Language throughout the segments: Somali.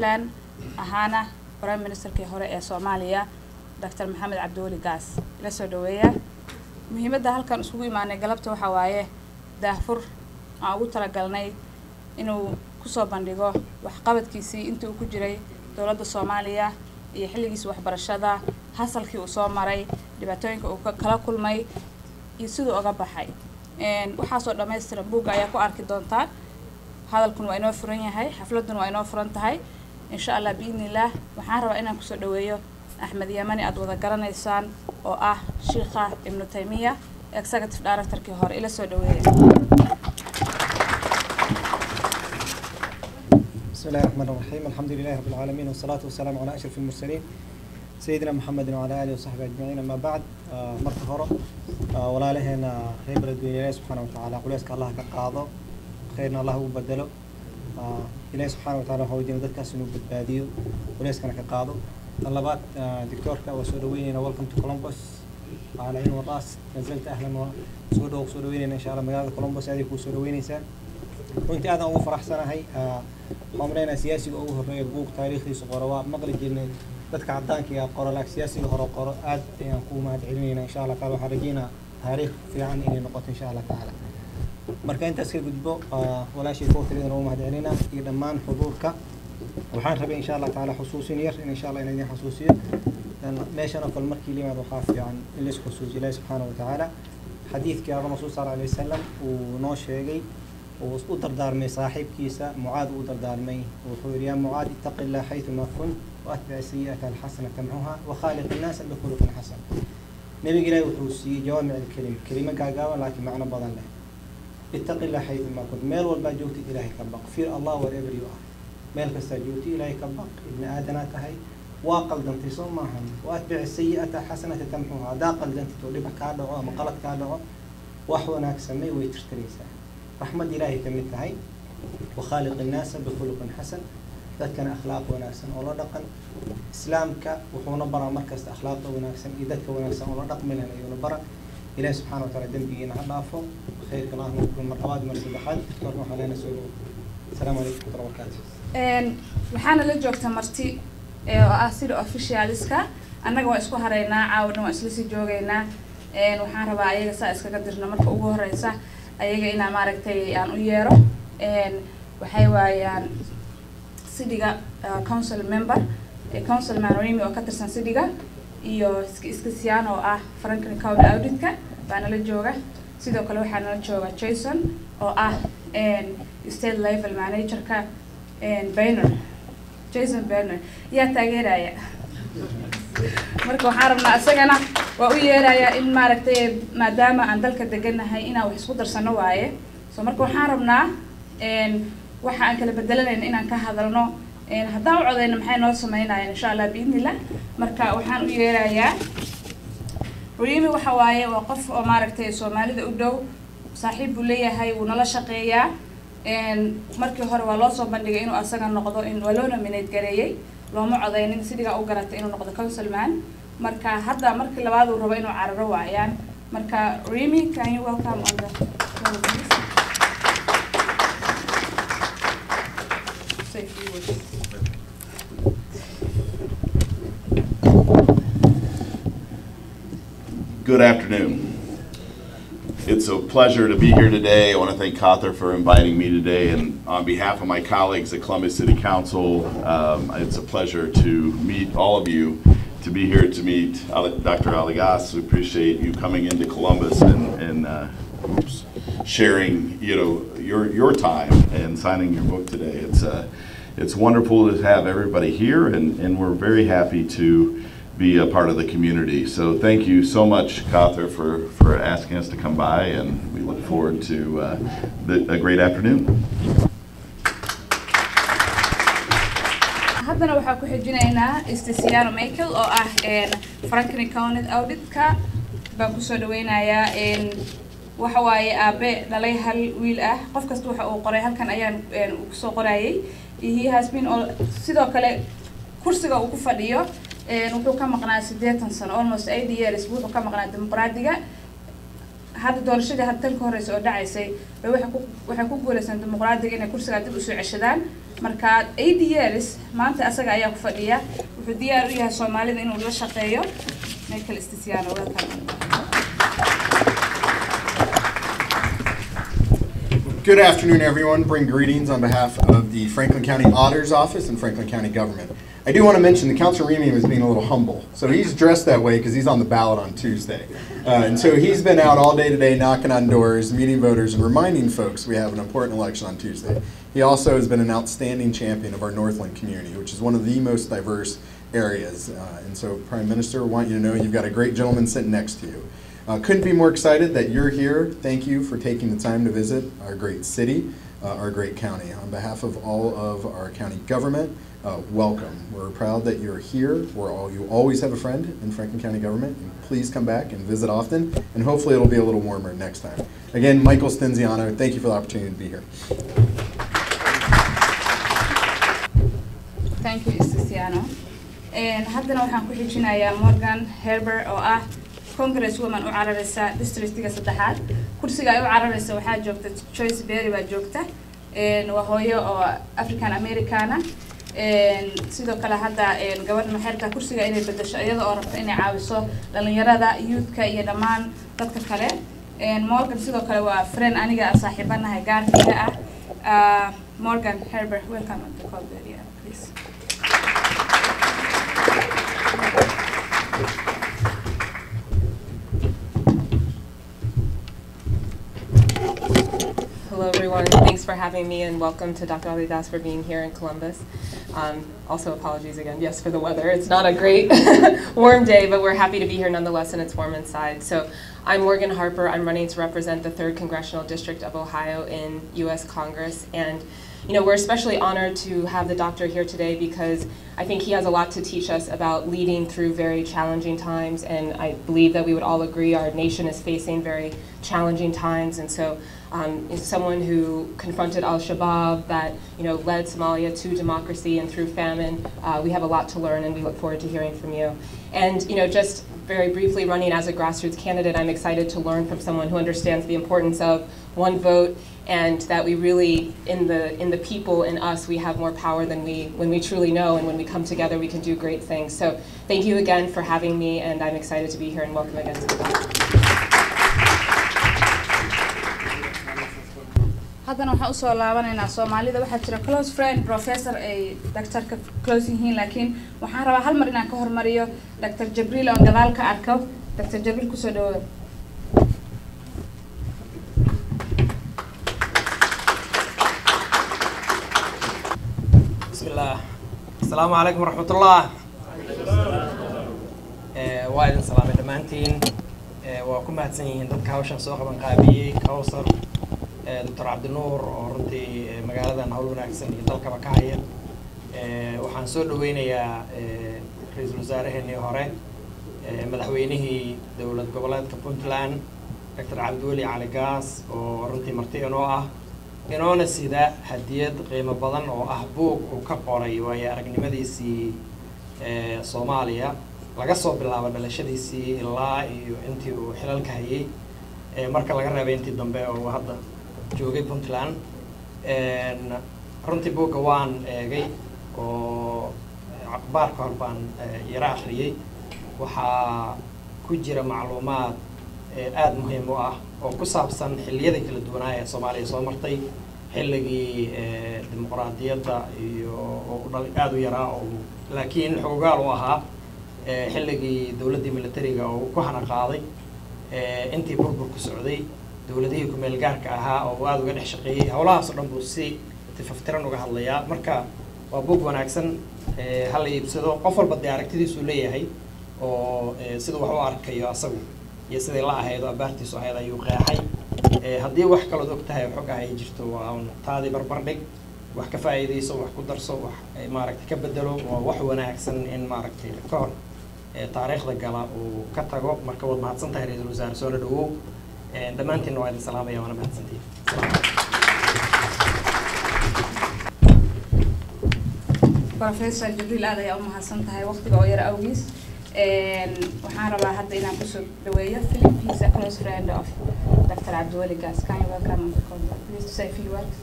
puntland ahaana prime ministerkii hore ee soomaaliya doctor maxamed cabdiweli gaas ila soo dhaweeya muhiimadda halkan iskugu imaanay galabta waxaa waaye daahfur aan ugu talagalnay inuu kusoo bandhigo waxqabadkiisii intii uu ku jiray dowladda soomaaliya iyo xilligiisa waxbarashada hasalkii uu soo maray dhibaatooyinka uu kala kulmay iyo siduu uga baxay waxaasoo dhammaystiran buugga ayaa ku arki doontaa hadalkun waa inoo furan yahay xafladun waa inoo furan tahay insha allah biidni illaah waxaan rabaa inaan kusoo dhaweeyo axmed yamani aada wada garanaysaan oo ah shiikha ibnu taymiya executive directorkii hore ila soo dhaweeya بسم الله الرحمن الرحيم الحمد لله رب العالمين والصلاة والسلام على أشرف المرسلين سيدنا محمد وعلى آله وصحبه أجمعين أما بعد آه مرة هرة آه ولا لهنا خير الدنيا الله سبحانه وتعالى قليسك الله كقاضي خيرنا الله وبدله آه إلهي سبحانه وتعالى هو دين ذاتك سنو بدباديو قليسك كقاضي طلبات آه دكتورك وسودوين ويلكم تو كولومبوس على عين والراس نزلت أهلا وسودو وسودوين إن شاء الله مقالة كولومبوس هذه وسودوين إنسان runtii aadaan ugu faraxsanahay waxaan maleynaa siyaasiga ugu horreeya buug taariikhdiisa qoro waa maqli jirnay dadka caddaanka ee qoro laakiin siyaasiga hore qoro aad ayaan ku mahad celinayna insha allah taala waxaan rajeynaa taariikh fiican inay noqoto insha allah tacaala marka intaas ka gudbo walaashay kowtalidan ugu mahad celinaa iyo dhammaan xuduurka waxaan rabay insha allah taala xusuusin yar in insha allah inaan idin xusuusiyo meeshan oo kale markii limaad waxaa fiican in lais xusuusiyo ilaahi subxaana wa tacaala xadiidkii aba rasuul sal alay wasalam uu noo sheegay uu u dardaarmay saaxiibkiisa mucaad uu dardaarmay wuxuu yidhi yaa mucaad ittaqi illah xaytuma kunt waatbic sayi'ata alxasana tamxuha wakhaaliq innaasa bikhuluqin xasan nebiga ilaahi wuxuu siiyey jawaamic alkelim kelimo gaagaaban laakiin macno badan leh ittaqi illah xaytuma kunt meel walbaa joogtid ilaahay ka baq fear allah wherever you are meel kastaa joogtid ilaahay ka baq ibni aadanaa tahay waa qaldantay soo maahan waatbic sayi'ata alxasanata tamxuha haddaa qaldantid oo dhibac kaa dhaco ama qalad kaa dhaco wax wanaag samey way tirtiraysaa رحمة إلهي كمثل هاي وخالق الناس بخلق حسن ذاتكن أخلاق وناسن ولا دقن إسلامك وحونا برا مركز أخلاق وناسن إذاتك وناسن ولا دقن من هنا برا إلهي سبحانه وتعالى دنبي إنا هدافو خير الله نكون مرحبا مرسل بحد تورنا علينا سؤال السلام عليكم ورحمة الله وبركاته waxaana la joogta marti oo ah sida officialska annaga waa isku haraynaa caawna waa isla sii joogaynaa waxaan rabaa ayaga saa iskaga dirno marka ugu horeysa ayaga inaa maaragtay aan u yeero waxay waayaan sidiga council member council manrimi oo ka tirsan sidiga iyo iskasiyan oo ah franklin county auditka baa nala jooga sidoo kale waxaa nala jooga jason oo ah state level managerka banner jason banner yaa taageeraya marka waxaan rabnaa isagana waa u yeerayaa in maaragtay maadaama aan dalka deganahay inaan wax isku darsano waaye so marka waxaan rabnaa waxa aan kala bedelanayna inaan ka hadalno haddaan u codayna maxay noo sameynayaan insha allah biidnillah marka waxaan u yeerayaa ruyimi waxa waaye waa qof oo maaragtay soomaalida u dhow saaxiib buu leeyahay wuu nala shaqeeyaa markii hore waa loo soo bandhigay inuu asaga noqdo waa loo nominate gareeyey looma codaynin sidigaa u garatay inuu noqdo councilman marka hadda markii labaad uu rabo inuu cararo waayaan marka remy can you welcome on the Say a few words. Good afternoon. It's a pleasure to be here today. I want to thank Cawthor for inviting me today, and on behalf of my colleagues at Columbus City Council, um, it's a pleasure to meet all of you, to be here to meet Ale- Dr. Aligas. We appreciate you coming into Columbus and, and uh, oops, sharing, you know, your, your time and signing your book today. It's, uh, it's wonderful to have everybody here, and, and we're very happy to be a part of the community. So thank you so much, Cawthor, for, for asking us to come by, and we look forward to uh, the, a great afternoon. haddana waxaa ku xijinaynaa stesiano michael oo ah franklin county auditka baan kusoo dhaweynayaa waxa waaye aabe dhalay hal wiil ah qof kasta waxa uu qoray halkan ayaan kusoo qorayay he has been all sidoo kale kursiga uu ku fadhiyo wuxuu ka maqnaa siddeetan sano almost eighty years wuxuu ka maqnaa dimuqraadiga hadda doorashadii hadda tan ka horeysa oo dhacaysay bay waxay ku waxay ku guuleysteen dimuqraadiga inay kursigaa dib usoo ceshadaan marka eight years maanta asaga ayaa ku fadhiya wuxuu diyaar u yahay soomaalida inuu la shaqeeyo michael stisiano welcome Good afternoon, everyone. Bring greetings on behalf of the Franklin County Auditor's Office and Franklin County government. I do want to mention that Councilor Remy was being a little humble. So he's dressed that way because he's on the ballot on Tuesday. Uh, and so he's been out all day today knocking on doors, meeting voters, and reminding folks we have an important election on Tuesday. He also has been an outstanding champion of our Northland community, which is one of the most diverse areas. Uh, and so, Prime Minister, I want you to know you've got a great gentleman sitting next to you. Uh, couldn't be more excited that you're here. Thank you for taking the time to visit our great city, uh, our great county. On behalf of all of our county government, uh, welcome. We're proud that you're here. We're all, you always have a friend in Franklin County government. And please come back and visit often, and hopefully it'll be a little warmer next time. Again, Michael Stenziano, thank you for the opportunity to be here. thank you stisiano haddana waxaan ku xijinayaa morgan herber oo ah congress woman u carareysa districtiga saddexaad kursiga ay u carareysa waxaa joogta joyce berry baa joogta waa hooyo oo african americana sidoo kale hadda gabadha maxeerka kursiga inay bedesho iyada oo rabta inay caawiso dhalinyarada youthka iyo dhammaan dadka kale morgan sidoo kale waa friend aniga aan saaxiibanahay gaarkayga ah morgan herber welcome to the call area please Hello, everyone. Thanks for having me, and welcome to Dr. Alidas for being here in Columbus. Um, also, apologies again, yes, for the weather. It's not a great warm day, but we're happy to be here nonetheless, and it's warm inside. So, I'm Morgan Harper. I'm running to represent the 3rd Congressional District of Ohio in U.S. Congress, and you know, we're especially honored to have the doctor here today because I think he has a lot to teach us about leading through very challenging times, and I believe that we would all agree our nation is facing very challenging times, and so um, is someone who confronted al-Shabaab, that you know led Somalia to democracy and through famine. Uh, we have a lot to learn, and we look forward to hearing from you. And you know, just very briefly, running as a grassroots candidate, I'm excited to learn from someone who understands the importance of one vote and that we really, in the in the people, in us, we have more power than we when we truly know, and when we come together, we can do great things. So, thank you again for having me, and I'm excited to be here, and welcome again to the talk. haddana waxaan usoo laabanaynaa soomaalida waxaa jira close friend professor ay doctorka close yihiin laakiin waxaan rabaa hal mar inaan ka hormariyo dr jabriil oon gadaal ka arko dr jabriil kusoo dhawood بسم الله السلام عليكم ورحمة الله waa idin salaamay dhammaantiin waa ku mahadsan yihiin dadka hawshan soo qaban qaabiyey kawsar doctor cabdinuur oo runtii magaaladan hawl wanaagsan iyo dalkaba ka haya waxaan soo dhaweynayaa ra-iisul wasaaraheenii hore madaxweynihii dowlad goboleedka puntland doctor cabdiweli cali gaas oo runtii marti inoo ah inoona sida hadiyad qiimo badan oo ah buug uu ka qoray waayo aragnimadiisii soomaaliya laga soo bilaabo dhalashadiisii ilaa iyo intii uu xilalka hayay marka laga reebay intii dambe oo hadda joogay puntland runtii buugga waan eegay oo baarka hor baan yaro akhriyey waxaa ku jira macluumaad aada muhiim u ah oo ku saabsan xilliyada kala duwanaa ee soomaaliya soo martay xilligii dimuqraadiyadda iyo oo dhal aada u yaraa oo laakiin xoogaal u ahaa xilligii dowladdii militariga oo ku hana qaaday intii burburku socday dowladihii ku-meel gaarka ahaa oo aada uga dhex shaqeeyey howlahaas oo dhan buu si tifaftiran uga hadlayaa marka waa buug wanaagsan hala iibsado qof walba dee aragtidiisuu leeyahay oo siduu wax u arkayo asagu iyo siday la ahayd oo abaartiisu ahayd ayuu qeexay haddii wax kalood og tahay xog ah ay jirto waa un taadii barbar dhig wax ka faa'iidayso wax ku darso wax maaragtay ka bedelo waa wax wanaagsan in maaragtay ka hor taariikhda gala uu ka tago marka waad mahadsan tahay ra-iisul wasaare soo la dhawow dhammaantiinna waa idin salaamaya waana mahadsantihin professor jibriil aad ayaa u mahadsan tahay waqtiga oo yara awgiis waxaan rabaa hadda inaan kusoo dhaweeyo philip he's a close friend of Dr. Abdiwali Gas. Can you welcome and come, please to say a few words?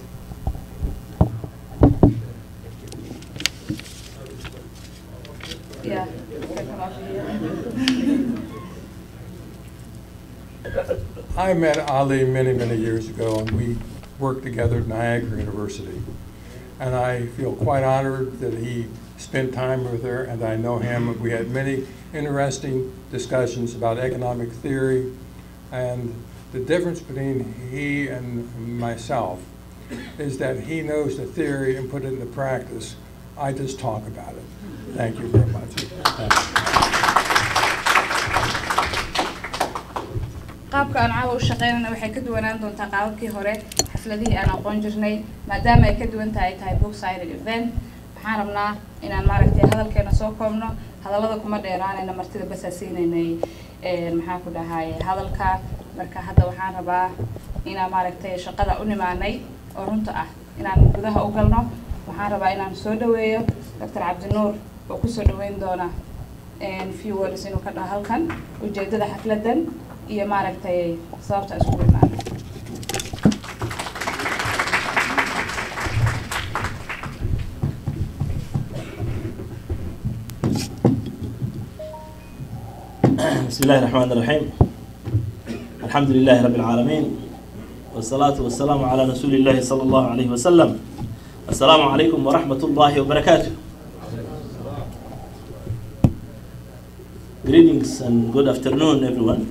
Yeah, you can come up here. I met Ali many, many years ago, and we worked together at Niagara University. And I feel quite honored that he spent time with her, and I know him. We had many interesting discussions about economic theory, and the difference between he and myself is that he knows the theory and put it into practice. I just talk about it. Thank you very much. Thank you. qaabka aan caawa u shaqeynayna waxay ka duwanaan doontaa qaababkii hore xafladihii aan aqoon jirnay maadaama ay ka duwan tahay tahay booksided event waxaan rabnaa inaan maaragtay hadalkeena soo koobno hadallada kuma dheeraanayna martida basaa siinaynay maxaan ku dhahay hadalka marka hadda waxaan rabaa inaan maaragtay shaqada u nimaanay oo runta ah inaan gudaha u galno waxaan rabaa inaan soo dhaweeyo doctor cabdinuur oo kusoo dhaweyn doona few words inuu ka dhaho halkan ujeedada xafladan iyo maaragtay sababta iskugu imaanay بسم الله الرحمن الرحيم الحمد لله رب العالمين والصلاة والسلام على رسول الله صلى الله عليه وسلم السلام عليكم ورحمة الله وبركاته Greetings and good afternoon everyone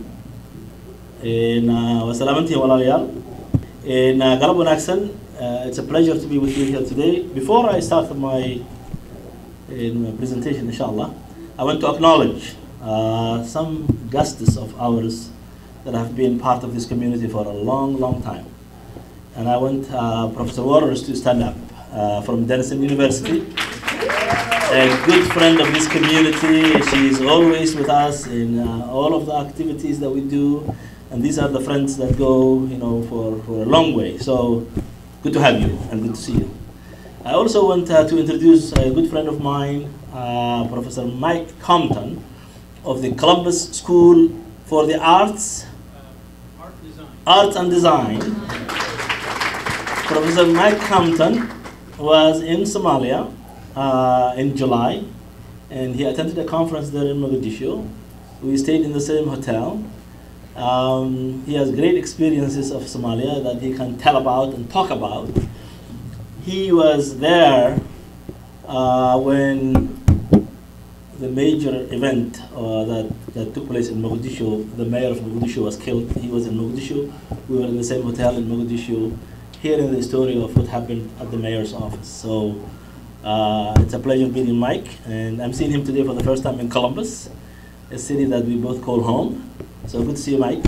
na wasalaamantiin walaalayaal na galab wanaagsan Uh, it's a pleasure to be with you here today. Before I start my, uh, my presentation, inshallah, I want to acknowledge uh, some guests of ours that have been part of this community for a long, long time. And I want uh, Professor Waters to stand up uh, from Denison University. A good friend of this community. She's always with us in uh, all of the activities that we do. And these are the friends that go, you know, for, for a long way. So good to have you and good to see you. I also want uh, to introduce a good friend of mine, uh, Professor Mike Compton of the Columbus School for the Arts, Arts and Design. Professor Mike Compton was in Somalia uh, in July, and he attended a conference there in Mogadishu. We stayed in the same hotel. Um, he has great experiences of Somalia that he can tell about and talk about. He was there uh, when the major event uh, that, that took place in Mogadishu, the mayor of Mogadishu was killed. He was in Mogadishu. We were in the same hotel in Mogadishu, hearing the story of what happened at the mayor's office. So uh, it's a pleasure meeting Mike, and I'm seeing him today for the first time in Columbus, a city that we both call home. So good to see you, Mike.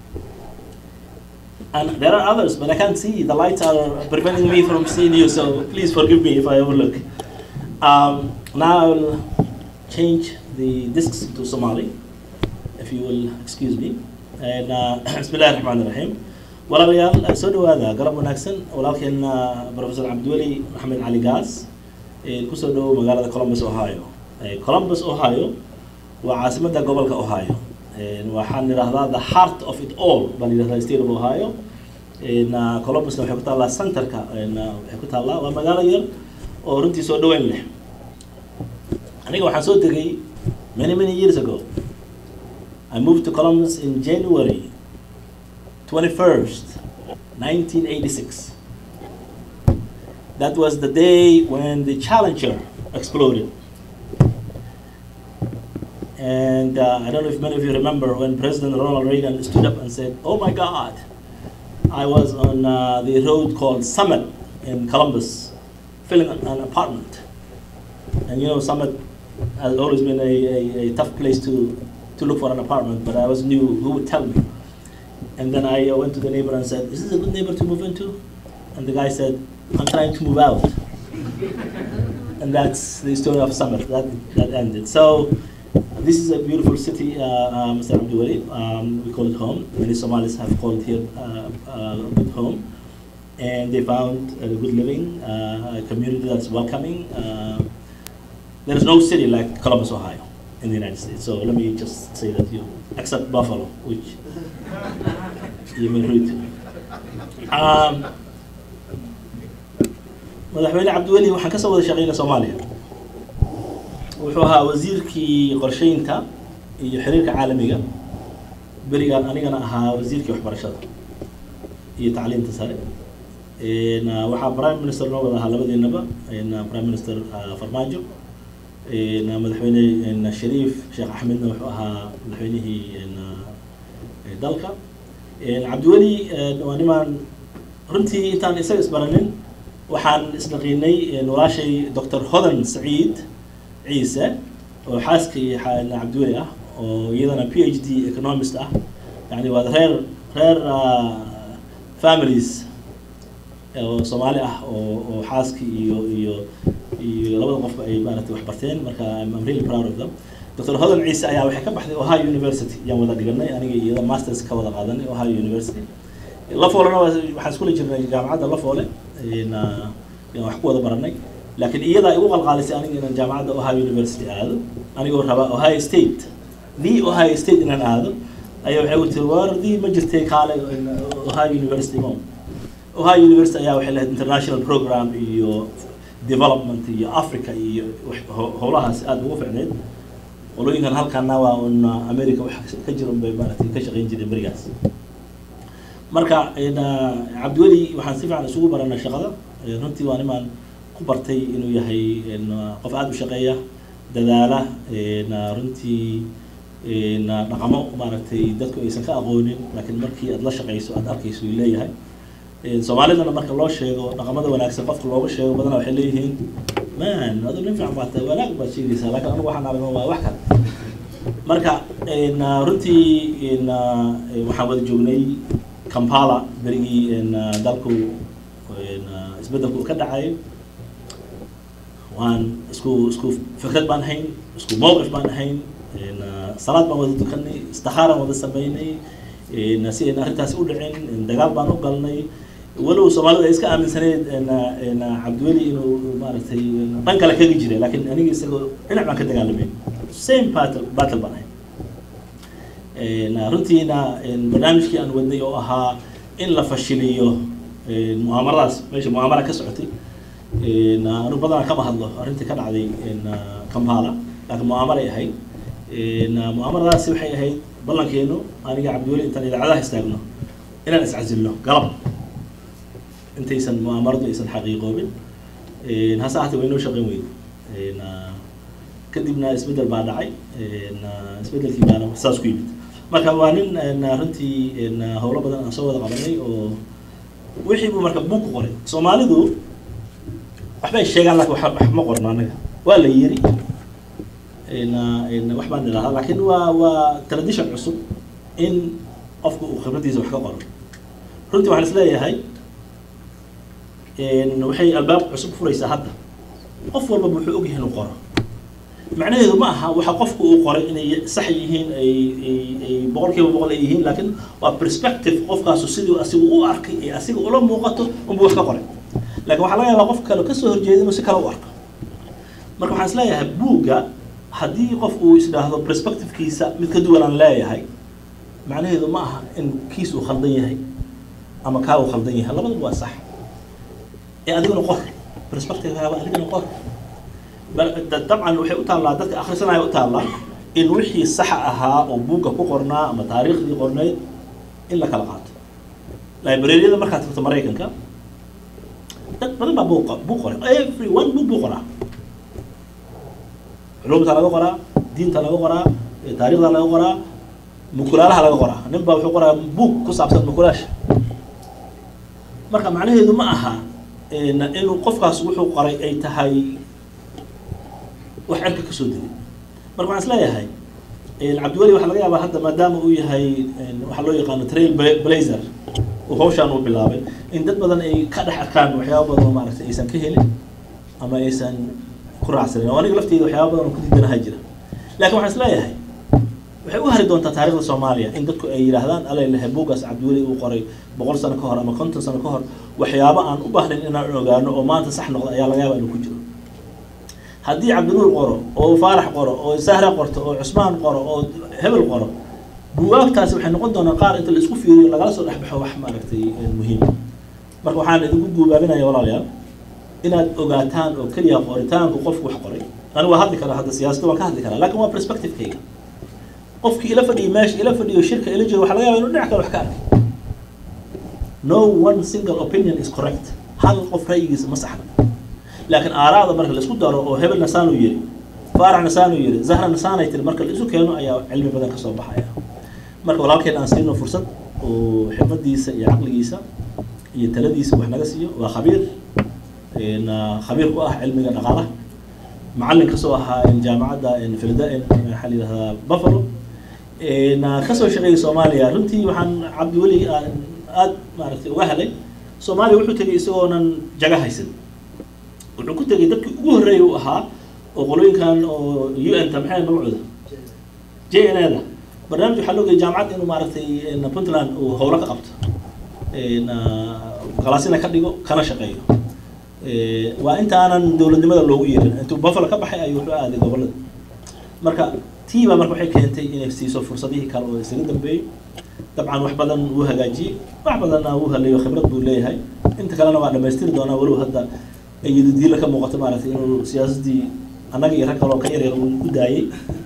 And there are others, but I can't see. The lights are preventing me from seeing you, so please forgive me if I overlook. Um, now I'll change the discs to Somali, if you will excuse me. And uh, Bismillah ar-Rahman ar-Rahim. walaalayaal soo dhawaada galab wanaagsan walaalkeena professor cabdiweli maxamed cali gaas kusoo dhawow magaalada columbus ohio columbus ohio waa caasimadda gobolka ohio waxaan idhahdaa the heart of it all baan idhahdaa state of ohio columbusna waxay ku taallaa centerka waxay ku taallaa waa magaalo yar oo runtii soo dhaweyn leh aniga waxaan soo degay many many years ago I moved to Columbus in January 21st 1986 that was the day when the Challenger exploded And uh, I don't know if many of you remember when President Ronald Reagan stood up and said, Oh my God, I was on uh, the road called Summit in Columbus, filling an, an apartment. And you know, Summit has always been a, a, a tough place to, to look for an apartment, but I always knew who would tell me. And then I uh, went to the neighbor and said, Is this a good neighbor to move into? And the guy said, I'm trying to move out. and that's the story of Summit. That, that ended. So this is a beautiful city, uh, uh, Mr. Abdulwali. Um, we call it home. Many Somalis have called here uh, uh, good home. And they found a good living, uh, a community that's welcoming. Uh, there is no city like Columbus, Ohio in the United States. So let me just say that you, except Buffalo, which iyo minority Um, madaxweyne cabdiweli waxaan kasoo wada shaqeynay soomaaliya wuxuu ahaa wasiirkii qorsheynta iyo xiriirka caalamiga berigaan anigana ahaa wasiirkii waxbarashada iyo tacliinta sare Een, ah, waxaa prime minister noo wada ahaa labadeenaba een, ah, prime minister ah, farmaajo een, ah, madaxweyne een, shariif sheekh axmedna wuxuu ahaa madaxweynihii een, ah, ee dalka Een, cabdiweli een, waa nimaan runtii intaan isaga isbaranin waxaan isnaqiinay een, walaashay dr hodan saciid ciise oo xaaskii xa- cabdiweli ah oo iyadana p h d economist ah yani waa reer reer ah, families oo soomaali ah oo oo xaaskii iyo iyo iyo labada qofba ay maaragtay wax barteen marka I'm I'm really proud of them dr hodan ciise ayaa waxay ka baxday ohio university yaan wada dhiganay aniga iyo iyada masters ka wada qaadanay ohio university lafoolena waa- waxaan iskula jirnay jaamacadda lafoole een, ah, yaan wax ku wada baranay laakiin iyadaa igu qalqaalisay aniga inaan jaamacadda ohio university aado anigoo raba ohio state the ohio state inaan aado ayaa waxay u tiri war dii ma jirtay kaale in, ohio university mo ohio university ayaa waxay lahayd international program iyo development iyo africa iyo wax- ho- howlahaas aada ugu ficneyd qolooyinkan halkana waa un america wax ka jiran bay maaragtay ka shaqayn jireen berigaas marka een, ah, cabdiweli waxaan si fiican isugu baranay shaqada Een, runtii waa nimaan ku bartay inuu yahay een, ah, qof aada u shaqeeya dadaala een, ah, runtii een, ah, dhaqamo maaragtay dadku aysan ka aqoonin laakiin markii aad la shaqayso aad arkayso uu leeyahay Een, soomaalidana marka loo sheego dhaqamada wanaagsan qofka looga sheego badanaa waxay leeyihiin man adu nin fiican baad tahay wanaag baad sheegaysaa laakiin anigu waxaan aragno waa wax kale marka een, ah, runtii een, ah, een, waxaan wada joognay kampala berigii een, ah, dalku een, ah, isbeddelku uu ka dhacayo waan isku isku fikrad baan ahayn isku mowqif baan ahayn een, ah, salaad baan wada dukanay istikhaaraan wada sameynay een, si ayna arrintaasi u dhicin een, dagaal baan u galnay walow soomaalida ay iska aaminsaneyd een, ah, een, ah, cabdiweli inuu maaragtay een, dhan kale kaga jiray laakiin aniga isagoo dhinac baan ka dagaalamay same battle battle baan ahay Een, ah, runtiina een, barnaamijkii aan wadnay oo ahaa in la fashiliyo een, mu'aamaradaas meesha mu'aamara ka socotay een, ah, anu badanaa kama hadlo arrintii ka dhacday een, ah, kampala laakiin mu'aamaray ahayd Een, ah, mu'aamaradaasi waxay ahayd ballankeenu aniga cabdiweli intaan idaacadaha istaagno inaan iscasilno galab intaysan mu'aamaradu aysan xaqiiqoobin Een, hase ahaatee way noo shaqayn weyday Een, ah, kadibna isbeddel baa dhacay Een, ah, isbeddelkii baana saas ku yimid marka waa nin een, runtii een, howlo badan aan soo wada qabanay oo wixii buu marka buug ku qoray soomaalidu waxbay sheegaan laakiin wax wax ma qorno annaga waa la yiri Een, een, wax baan idhahdaa laakiin waa waa tradition cusub in qofku uu khibradiisa wax ka qoro runtii waxaan is leeyahay een, waxay albaab cusub furaysaa hadda qof walba wuxuu ogyahay inuu qoro macnaheedu ma aha waxa qofku uu qoray inay sax yihiin ay ay ay boqolkiiba boqol ay yihiin laakiin waa perspective qofkaasu siduu asigu u arkay ee asiga ula muuqato unbuu wax ka qoray laakiin waxaa laga yaabaa qof kale kasoo horjeeda inuu si kale u arko marka waxaan is leeyahay buugga haddii qof uu isdhaahdo perspectivekiisa mid ka duwan aan leeyahay macnaheedu ma aha in kiis uu khaldan yahay ama kaa uu khaldan yahay labadaba waa sax ee adiguna qor perspectivekaaga adiguna qor bal- da- dabcan waxay u taallaa dadka akhrisanaya u taallaa in wixii saxa ahaa oo buugga ku qornaa ama taariikhdii qornayd in la kala qaato librariyada markaad tagto maraykanka dad badan baa buuq buuq qoray every one book buu qoraa culumta laga qoraa diinta laga qoraa eh, taariikhda laga qoraa mukulaalaha laga qoraa nin baa wuxuu qoraa buug ku saabsan mukulaasha marka macnaheedu ma aha een, inuu qofkaas wuxuu qoray ay tahay wax cirka kasoo dilay marka waxaan isleeyahay een, cabdiweli waxaa laga yaabaa hadda maadaama uu yahay een, waxaa loo yaqaano trail bla- blazer uu hawshaan uu bilaabay in dad badan ay ka dhex arkaan waxyaaba badan oo maaragtay aysan ka helin ama aysan ku raacsanin oo aniga lafteyda waxyaaba badan oo ku diidanaha jira laakiin waxaan isleeyahay waxay u hari doontaa taariikhda soomaaliya in dadku ay yidhaahdaan alalehe buuggaas cabdiweli uu qoray boqol sano ka hor ama konton sano ka hor waxyaabo aan u baahnayn inaan ogaano oo maanta sax noqda ayaa laga yaaba inuu ku jiro haddii cabdinuur qoro oo faarax qoro oo sahra qorto oo cusmaan qoro oo hebel qoro buugaagtaasi waxay noqon doonaa qaar inta la isku fiiriyo lagala soo dhexbaxo wax maaragtay muhiim marka waxaan idinku guubaabinaya walaalayaal inaad ogaataan oo keliya qoritaanku qofku wax qoray anigu waa hadli karaa hadda siyaasadda waan ka hadli karaa laakin waa perspective-kayga qofkii ila fadhiyay meesha ila fadhiyo shirka ila jooga waxa laga yaba inu dhinac kale wax ka arkay no one single opinion is correct hal qof ra'yigiisa ma saxna laakiin aaraada marka la isku daro oo hebel nasaanuu yiri faarax nasaanuu yiri zahra nasaanay tiri marka la isu keeno ayaa cilmi badan ka soo baxaya marka walaalkeen aan siino fursad oo xikmadiisa iyo caqligiisa iyo taladiisa wax naga siiyo waa khabiir khabiir ku ah cilmiga dhaqaalaha macallin kasoo ahaa jaamacadda filda maxaa la yidhahdaa buffalo kasoo shaqeeyay soomaaliya runtii waxaan cabdiweli aada maaragtay uga helay soomaaliya wuxuu tegay isagoonan jaga haysan wuxuu ku tegay dadkii ugu horreeyay u ahaa oo qolooyinkan oo u n ta maxay magacooda j n a da barnaamij waxaa loo geeyay jaamacad inuu maaragtay puntland uu howlo ka qabto galaasina ka dhigo kana shaqeeyo waa intaanan dowladnimada loogu yeerin intuu buffalo ka baxay ayuu wuxuu aaday gobollada marka tii baa marka waxay keentay inay siiso fursadihii kale oo isaga dambeeyey dabcan wax badan wuu hagaajiyey wax badanna wuu haleeyo khibrad buu leeyahay inta kalena waa dhamaystiri doonaa walow hadda iyadidiila ka muuqato maaragtay inuu siyaasaddii annaga iyo rag kaloo ka yaryar uu ku daayey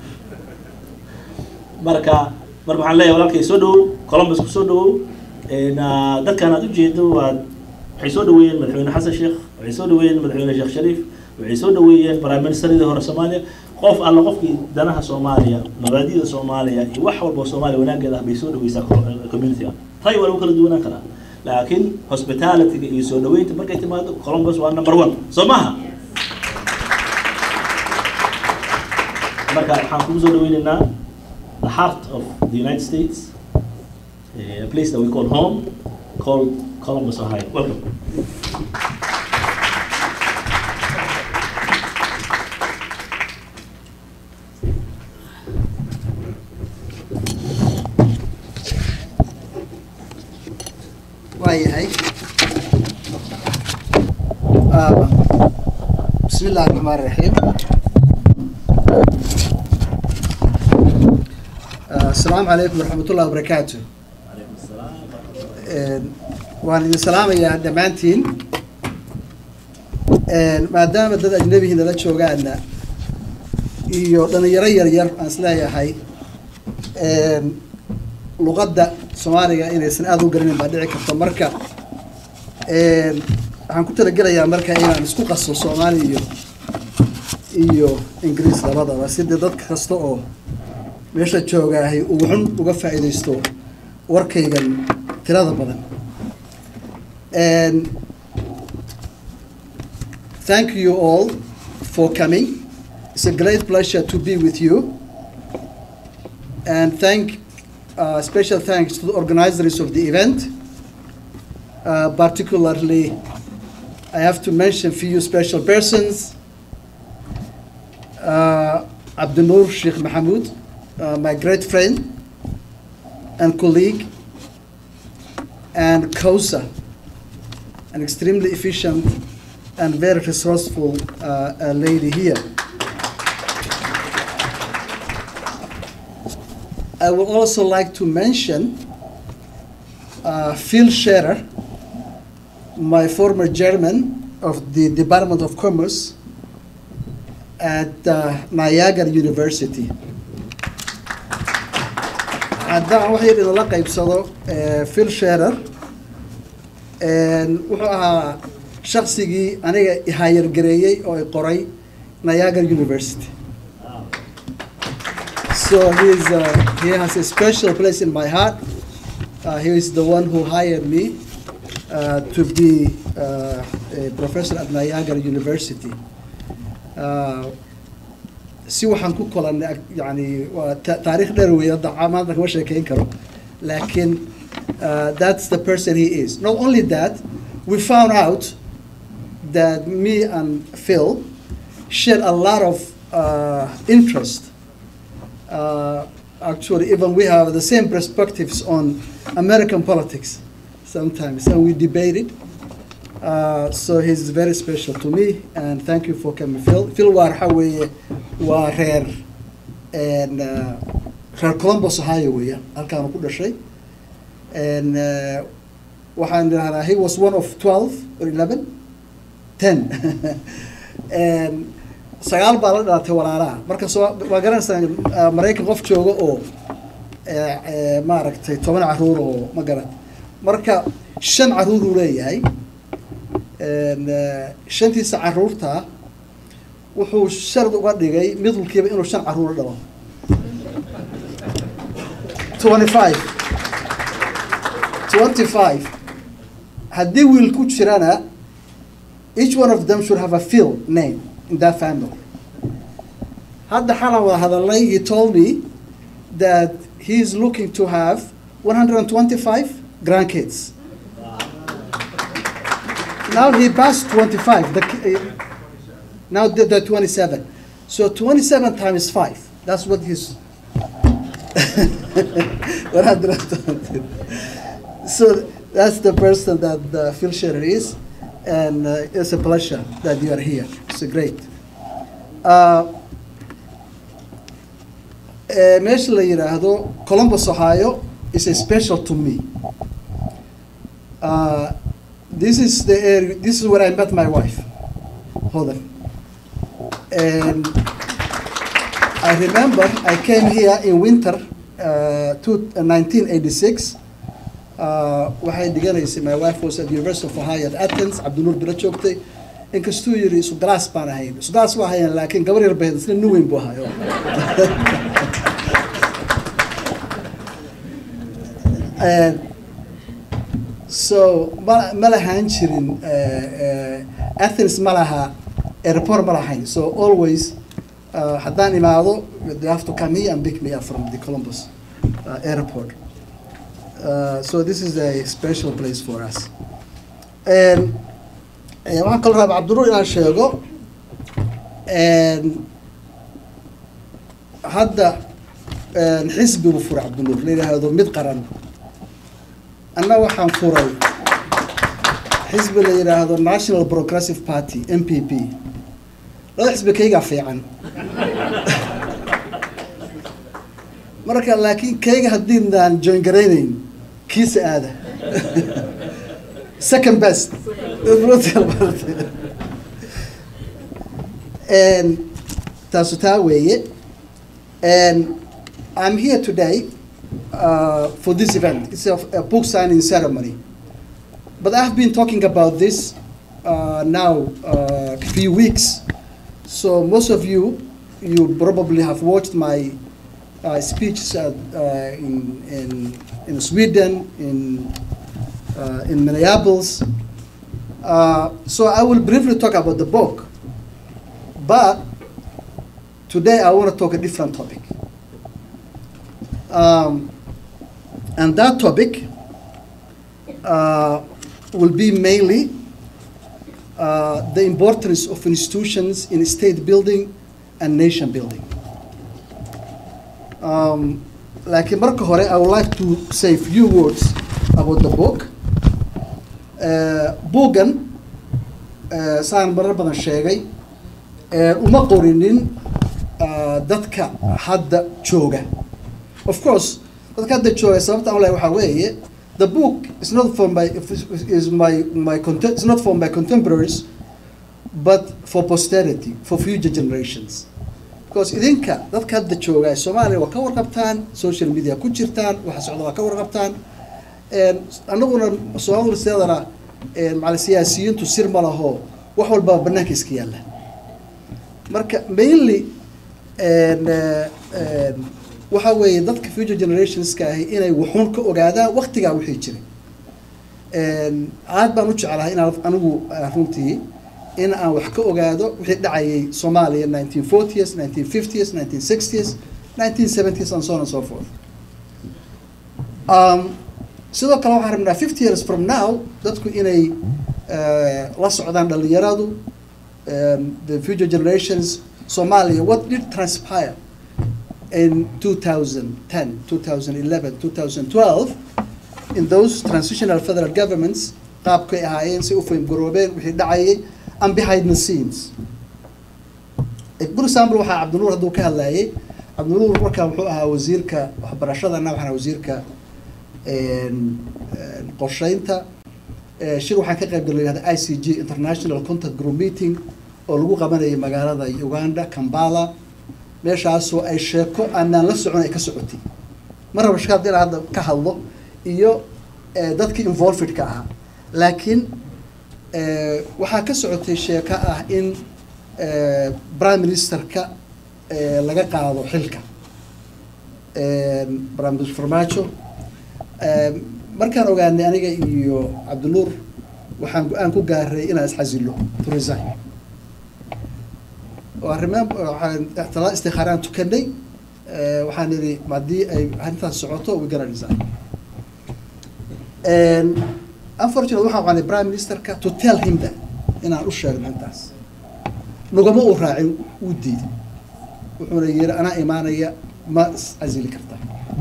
marka marka waxaan leeyahay walaalkay soo dhawow columbus ku soo dhawow dadkan aad ujeedo waad waxay soo dhaweeyeen madaxweyne xasan sheekh waxay soo dhaweeyeen madaxweyne sheekh shariif waxay soo dhaweeyeen prime ministeradii hore soomaaliya qof alla qofkii danaha soomaaliya mabaadida soomaaliya iyo wax walba soomaaliya wanaageeda ah bay soo dhaweysaa community ah ray waa lagu kala duwanaan karaa laakiin hospitalityga iyo soo dhaweynta markay timaado columbus waa number one soo maaha marka waxaan kugu soo dhaweyneynaa the heart of the united states a place that we call home called Columbus, Ohio. Welcome. waayahay bismi illahi raxmaan raxiim asalaamu calaykum waraxmat ullahi wabarakaatu waan idin salaamayaa dhammaantiin maadaama dad ajnabihii nala joogaana iyo dhalinyaro yar yar aan isleeyahay luqadda soomaaliga inaysan aada u garanayn baa dhici karta marka waxaan ku talagelayaa marka inaan isku qaso soomaali iyo iyo ingiriis labadaba sidii dad kasta oo meesha joogaahay uu xun uga faa'iidaysto warkaygan tirada badan And thank you all for coming. It's a great pleasure to be with you. And thank, uh, special thanks to the organizers of the event. Uh, particularly, I have to mention a few special persons. Uh, Abdunur Sheikh Mahmoud, uh, my great friend and colleague, and Kosa, an extremely efficient and very resourceful uh, uh, lady here. I would also like to mention uh, Phil Scherer, my former chairman of the Department of Commerce at uh, Niagara University. haddaan wax yar idinla qaybsado phil sherer wuxuu ahaa shaksigii aniga ihayargareeyey oo i qoray niagara university so he's, uh, he has a special place in my heart uh, he is the one who hired me uh, to be uh, a professor at niagara university uh, si waxaan ku kolanay yani waa taariikh dheer wey hadda maanta kama sheekeyn karo laakiin that's the person he is not only that we found out that me and Phil share a lot of uh, interest uh, actually even we have the same perspectives on American politics sometimes and we debated Uh, so he's very special to me, and thank you for coming, Phil. Phil waa waxa weeye waa reer and uh, reer columbus ohio weeyaan halkaanu ku dhashay And, uh, waxaan idhahdaa he was one of twelve or eleven ten And sagaal baa la dhalatay walaalaha marka soo waa garanaysaa uh, maraykan qof jooga oo eh, eh, maaragtay toban caruur oo ma garan marka shan caruur uu leeyahay And, uh, shantiisa caruurta wuxuu shard uga dhigay mid walkiiba inuu shan caruur dhalo twenty five twenty five haddii wiil ku jirana each one of them should have a field name in that family hadda xalan wada hadalnay he told me that he is looking to have 125 grandkids now he passed 25 the, ki- uh, now the, the 27 so 27 times 5 that's what he's 120 so that's the person that uh, Phil Scherer is, and uh, it's a pleasure that you are here. It's great. Uh, eh, meesha la yidhaahdo Columbus, Ohio, is a special to me. Uh, this is the area, this is where I met my wife, Hodan. And I remember I came here in winter, uh, to, uh, 1986. Uh, waxay dhiganaysay my wife was at the University of Ohio at Athens cabdinuur bila joogtay inkastuu yiri isu galaas baan ahayn isu galaas waa hayaan laakiin gabar yar bayd isna nin weyn buu ahayo And so ma ma lahaan jirin uh, uh, Athens ma laha airport ma lahayn so always uh, haddaan imaado they have to come here and pick me up from the Columbus uh, airport Uh, so this is a special place for us. And eh, waxaan kaloo rabaa cabdinuur inaan sheego and hadda and xisbi buu furay cabdinuur la yidhaahdo mid qaran anna waxaan furay xisbi la yidhaahdo National Progressive Party NPP laba xisbi kaygaa fiican marka laakiin kayga haddiinaan join garaynayn kiisa aada second best and taasu taa weeye and I'm here today uh, for this event it's a, a book signing ceremony but I've been talking about this uh, now uh, a few weeks so most of you you probably have watched my uh, speeches uh, uh, in, in, in Sweden, in, uh, in Minneapolis. Uh, so I will briefly talk about the book, but today I want to talk a different topic. Um, and that topic uh, will be mainly uh, the importance of institutions in state building and nation building. Um, laakiin marka hore I would like to say a few words about the book. Uh, buuggan uh, saan marar badan sheegay uh, uma qorinin uh, dadka hadda jooga. Of course, dadka hadda jooga sababta aan leeyahay waxaa weeye the book is not for my is my my content it's not for my contemporaries but for posterity for future generations. because idinka dadka hadda jooga ee soomaaliya waa ka warqabtaan social media ku jirtaan waxa socda waa ka warqabtaan annaguna soomaalida sideedana macala siyaasiyiintu sir ma laho wax walbaa banaanka iska yaalla marka mainly waxa weeye dadka future generationska ahi inay wuxuun ka ogaadaan waktigaa wixii jiray aad baan u jeclahay inaan anigu runtii in aan wax ka ogaado wixii dhacayay Soomaaliya 1940s, 1950s, 1960s, 1970s and so on and so forth. Um, sidoo kale waxaan rabnaa 50 years from now dadku inay uh, la socdaan dhalinyaradu um, the future generations Somalia what did transpire in 2010, 2011, 2012 in those transitional federal governments qaabkay ahaayeen si u fahim garoobeen wixii dhacayay and behind the scenes. For example, waxaa Cabdinuur hadduu ka hadlayay cabdinuur markaa wuxuu ahaa wasiirka waxbarashada anna waxaan ahaa wasiirka een, een, qorsheynta Eh, shir waxaan ka qayb galay la yihahda i c g international contact group meeting oo lagu qabanayay magaalada uganda kampala meeshaasoo ay sheeko aanaan la socon ay ka socotay ma raba shaka hadii inaan hadda ka hadlo iyo eh, dadkii involvedka ahaa laakiin eh, waxaa ka socotay sheeko ah in eh, prime ministerka eh, laga qaado xilka een, prime minister farmaajo Een, markaan ogaanay aniga iyo cabdinuur waxaan go-aan ku gaaray inaan isxasillo to resign oo arrimaan waxaan talaa istikhaaraan tukanay Eh, waxaan idhi haddii ay arrintaas socoto we gonna resign And unfortunately waxaan qaanay prime ministerka to tell him that inaan u sheegno intaas nagama uu raacin uu diiday wuxuuna yidhi anaa imaanaya ma iscasili kartaa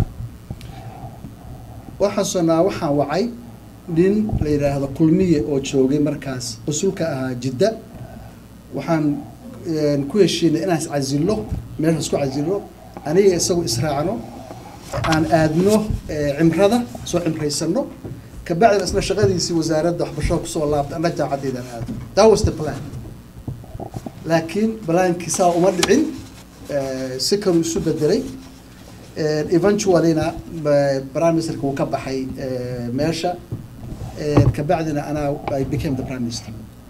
waxaan sonaa waxaan wacay nin la yidhaahdo kulmiye oo joogay markaas qusulka ahaa jidda waxaan een, ku heshiinay inaan iscasillo meesha isku casillo aniga isagu israacno aan aadno eh, cimrada soo cimraysano kabacdina isna shaqadiisii wasaaradda waxbarashada kusoo laabta anna jaamacadeydaan aado that was the plan laakiin balaankii saa uma dhicin eh, si kaluu isu bedelay Eh, eventuallyna ba- prime ministerka wuu ka baxay eh, meesha Eh, kabacdina anaa I became the prime minister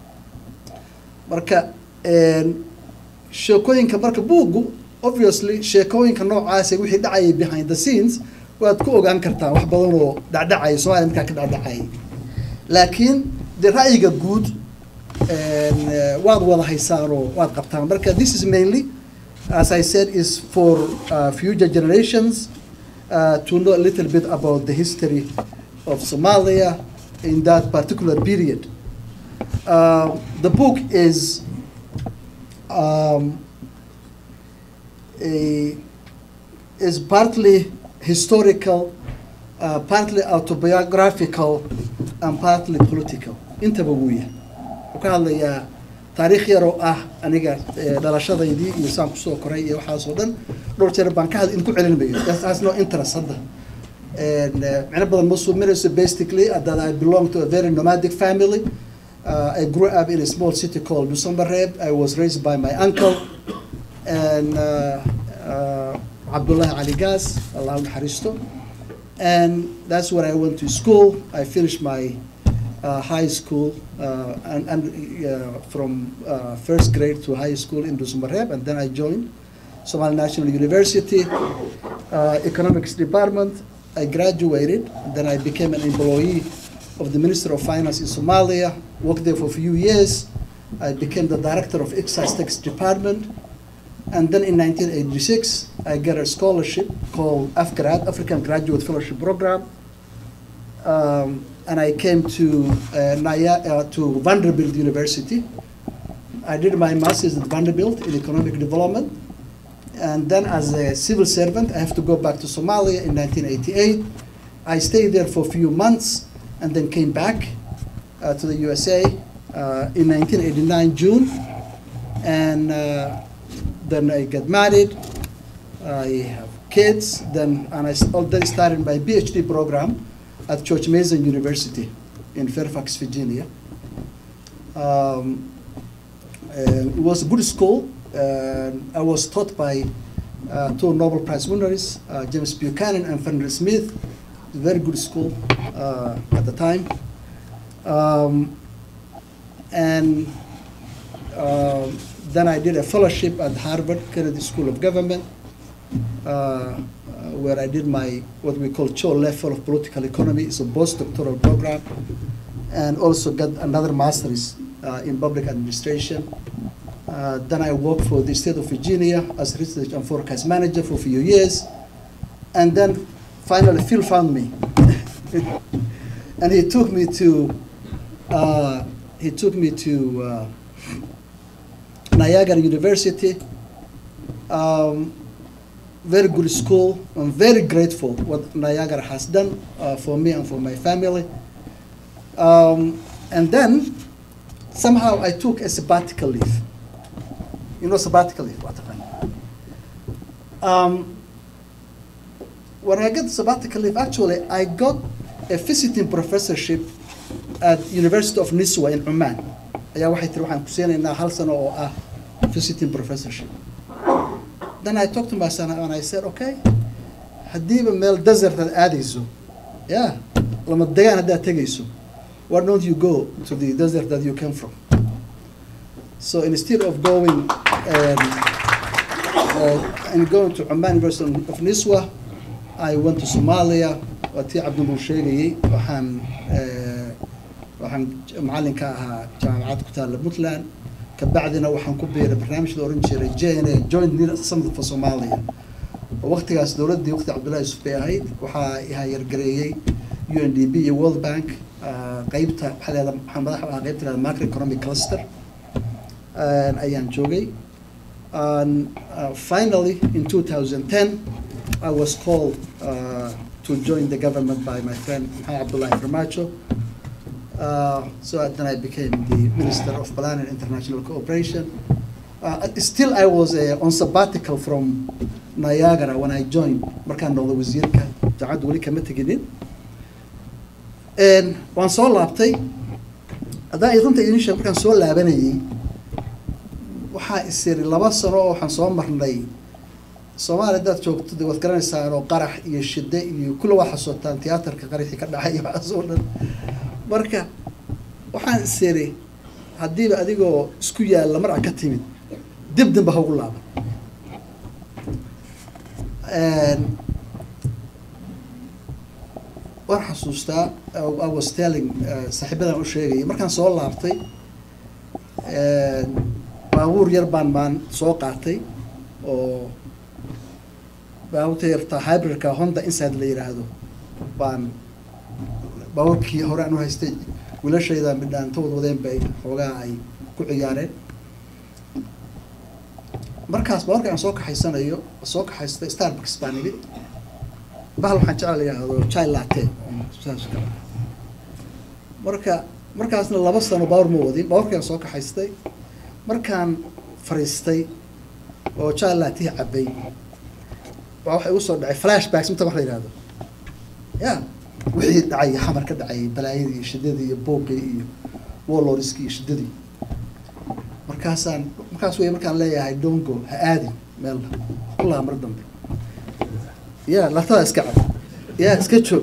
marka een, sheekooyinka marka buuggu obviously sheekooyinka noocaasa wixii dhacayay behind the scenes waad ku ogaan kartaan wax badan oo dhacdhacaya soomaaliya markaa ka dhacdhacayay laakiin de ra'yiga guud een, eh, waad wada haysaanoo waad qabtaan marka this is mainly as I said is for uh, future generations uh, to know a little bit about the history of Somalia in that particular period. Uh, the book is um, a, is partly historical, uh, partly autobiographical, and partly political. Intaba wuu yahay. Wuxuu ka hadlayaa taariikh yar oo ah aniga eh, dhalashadaydii iyo saan kusoo koray iyo waxaas oo dhan dhowr jeer baan ka had in ku celin mayo That has no interest hadda And, uh, micno badan ma suuminayso basically uh, that I belong to a very nomadic family uh, I grew up in a small city called Nusambareb I was raised by my uncle and uh, uh, Abdullah Ali Gas Allah naxariisto and that's where I went to school I finished my uh, high school uh, and, and uh, from uh, first grade to high school in Dusmareb, and then I joined Somali National University uh, Economics Department. I graduated, and then I became an employee of the Minister of Finance in Somalia. Worked there for a few years. I became the director of Excise Tax Department, and then in 1986 I got a scholarship called AFGRAD, African Graduate Fellowship Program um, and I came to uh, Naya, uh, to Vanderbilt University. I did my master's at Vanderbilt in economic development, and then as a civil servant, I have to go back to Somalia in 1988. I stayed there for a few months, and then came back uh, to the USA uh, in 1989 June, and uh, then I got married. I have kids. Then and I s- oh, then started my PhD program at George Mason University in Fairfax, Virginia. Um, and it was a good school. Uh, I was taught by uh, two Nobel Prize winners, uh, James Buchanan and Fenrir Smith. It was a very good school uh, at the time. Um, and um, then I did a fellowship at Harvard Kennedy School of Government, uh, uh, where I did my what we call Cho level of political economy. It's a postdoctoral program, and also got another master's uh, in public administration. Uh, then I worked for the state of Virginia as research and forecast manager for a few years, and then finally Phil found me, and he took me to uh, he took me to uh, Niagara University. Um, very good school. I'm very grateful what Niagara has done uh, for me and for my family. Um, and then somehow I took a sabbatical leave. You know sabbatical leave, what Um, when I got the sabbatical leave, actually, I got a visiting professorship at University of Niswa in Oman. ayaa waxay tiri waxaan ku siinaynaa hal sano oo ah visiting professorship. Then I talked to my son and I said, okay, haddiiba meel desert aad aadayso, yeah, lama degaan haddaad tegayso, why don't you go to the desert that you came from? So instead of going um, uh, and going to Oman University of Niswa, I went to Somalia, waa tii cabdinuur sheegayey, waxaan eh, waxaan macallin ka ahaa jaamacad ku taalla Puntland, kabacdina waxaan ku biiray barnaamij la oran jiray JNA, Joint Need Summit for Somalia. oo waqtigaas dowladdii waqti cabdullahi yusuf bay ahayd waxaa hayargareeyey UNDP iyo World Bank ah, qeybta waxaa leedahay waxaan madax u ahaa qeybta leedahay macroeconomic cluster ah, ayaan joogay And uh, finally, in 2010, I was called uh, to join the government by my friend Mohamed Abdullah Farmacho. Uh, so then I became the Minister of Plan and International Cooperation. Uh, still, I was uh, on sabbatical from Niagara when I joined. Markaan noqday wasiirka jaamacadda weli kama teginin. And waan soo laabtay. Haddaan runta idin sheego markaan soo laabanayay, waxaa isiri laba sano oo waxaan soo marnay soomaaliya haddaad joogto de waad garanaysaan oo qarax iyo shide iyo kulle waa xasuutaan tiyaatarka qaraxii ka dhacay iyo waxaas oo dhan marka waxaan isiri haddiiba adigoo isku yaalla mar a ka timid dib danba ha ugu laaban waan xasuustaa uh, I was telling uh, saaxiibadan u sheegayay markaan soo laabtay baabuur yar baan maan soo qaatay oo baabuurta yarta hybridka honda inside la yidhaahdo baan baabuurkii hore aan u haystay wiilashayda midhaantood wadeen bay xoogaa ay ku ciyaareen markaas baabuurka aan soo kaxaysanayo soo kaxaystay starbucks baan idhi bahal waxaan jecel la yidhaahdo chai latte saas kale marka markaasna laba sano baabuur ma wadin baabuurkaan soo kaxaystay markaan fariistay oo jaalaatihi cabbay waa waxa igu soo dhacay flashbacks inta wax la yidhahdo ya wixii dhacay xamar ka dhacay balaayadii iyo shidadii iyo boogay iyo warlordskii iyo shidadii markaasaan markaas wey markaan leeyahay dongo ha aadin meel kullaha mar dambe ya latada iska cab ya iska joog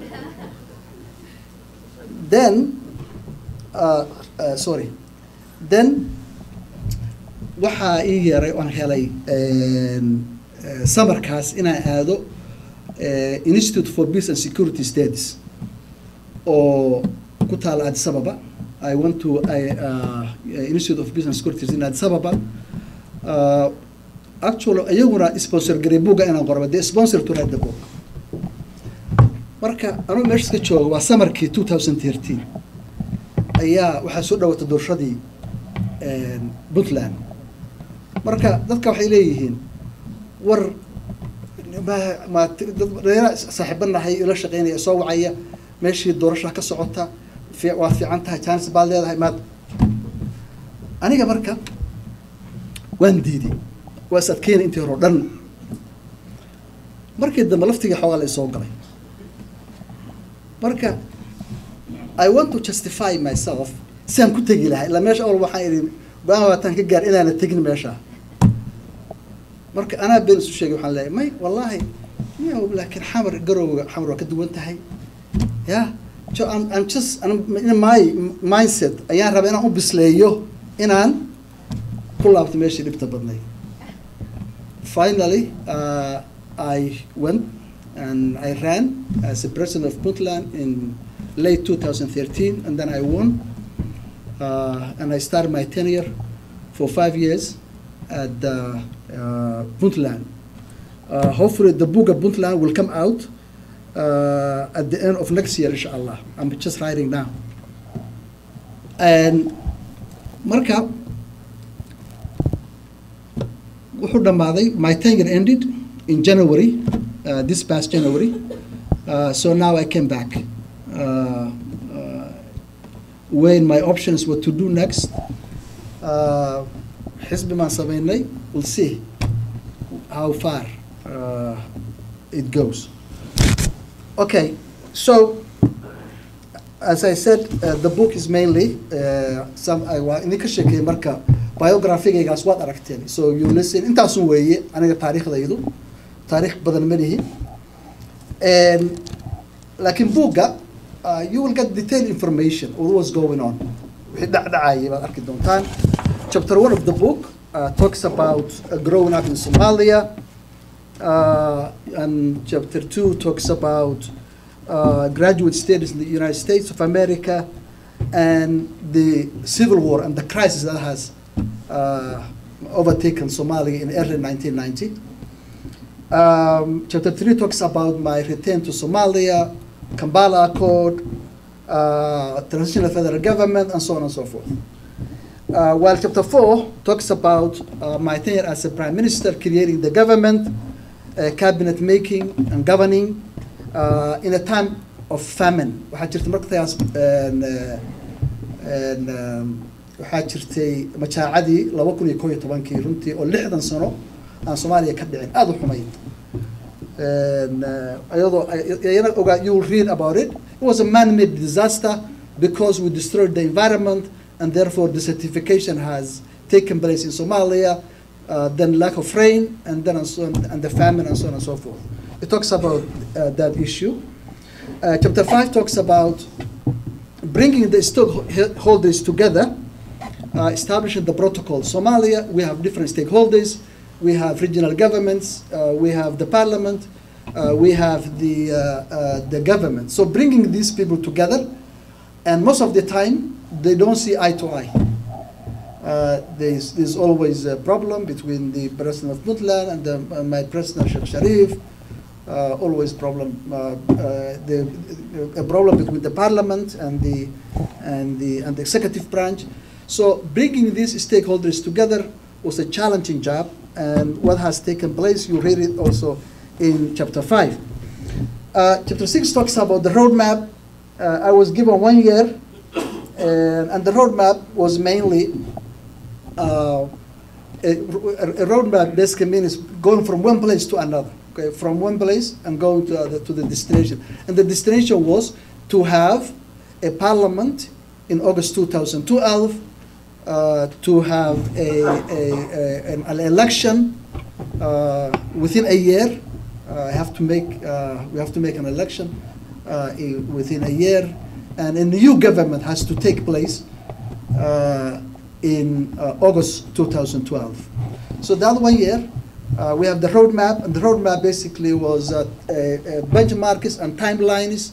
then uh, uh, sorry then waxaa ii yeeray oan helay samarkaas inaan aado institute for peace and security studies oo ku taala addis ababa i went to uh, institute of peace and security in addis ababa uh, actually iyaguna sponsor garay buga inaan qorba de sponsor to write the book marka anugu meesha iska jooga waa samarkii two thousand thirteen ayaa waxaa soo dhawatay doorashadii puntland marka dadka waxay leeyihiin war ma ma dad dheera saaxiiba nahay ila shaqeynaya soo wacaya meeshii doorasha ka socota fi waa fiican tahay chance baad leedahay maad aniga marka waan diiday waa is adkeynay intii hore o dhan markii dambe laftigii xoogaa la isoo galay marka I want to justify myself si aan ku tegi lahay ilaa meesha awal waxaan idhi go-aan waataan ka gaar inaana tegin meesha marka anaa been isu sheegay waxaan leeyahay may wallaahi miyaw laakiin xamar garowga xamar waa ka duwan tahay ya so I'm, I'm just I'm, in my mindset ayaan rabaa inaan u bisleeyo inaan ku laabto meeshii dhibta badnay finally uh, I went and I ran as a president of Puntland in late 2013 and then I won uh, and I started my tenure for five years at uh, uh, Puntland. Uh, hopefully the book of Puntland will come out uh, at the end of next year, inshallah. I'm just writing now. And marka wuxuu dhammaaday my tenure ended in January, uh, this past January. Uh, so now I came back. Uh, uh, weighing my options what to do next. Uh, xisbi maan sameynay we'll see how far uh, it goes. Okay, so as I said, uh, the book is mainly uh, some I waa idinka sheekeeyey marka biographigaygaas waad aragteen so you listen intaasun weeye aniga taariikhdaydu taariikh badan ma lihi And- laakiin buugga uh, you will get detailed information of what's going on wixii dhacdhacayay baad arki doontaan chapter one of the book uh, talks about uh, growing up in Somalia uh, and chapter two talks about uh, graduate studies in the United States of America and the civil war and the crisis that has uh, overtaken Somalia in early 1990. Um, chapter three talks about my return to Somalia, Kampala Accord, uh, transitional federal government, and so on and so forth. Uh, while chapter four talks about uh, my tenure as a prime minister, creating the government, uh, cabinet making and governing uh, in a time of famine. Waxaa jirta markaas een, eh, een, um, waxaa jirtay majaacadii laba kun iyo koob iyo tobankii runtii oo lixdan sano aan Soomaaliya ka dhicin aada u xumayd. And, uh, ayadoo ayana ogaa you will read about it. It was a man-made disaster because we destroyed the environment and therefore desertification has taken place in Somalia, uh, then lack of rain, and then and, so on, and the famine and so on and so forth. It talks about uh, that issue. Uh, chapter 5 talks about bringing the stakeholders together, uh, establishing the protocol. Somalia, we have different stakeholders. We have regional governments. Uh, we have the parliament. Uh, we have the, uh, uh, the government. So bringing these people together, and most of the time, they don't see eye to eye. Uh, there's, there's always a problem between the president of Puntland and the, uh, my president, Sheikh Sharif. Uh, always problem, uh, uh, the, a problem between the parliament and the, and the, and the executive branch. So bringing these stakeholders together was a challenging job, and what has taken place, you read it also in chapter five. Uh, chapter six talks about the roadmap. Uh, I was given one year, and, and the roadmap was mainly uh, a, a roadmap basically means going from one place to another. Okay, from one place and going to, other, to the destination. And the destination was to have a parliament in August 2012, uh, to have a, a, a, an, an election uh, within a year. Uh, have to make, uh, we have to make an election uh, in, within a year, and a new government has to take place uh, in uh, August 2012. So that one year, uh, we have the roadmap, and the roadmap basically was uh, uh, uh, benchmarks and timelines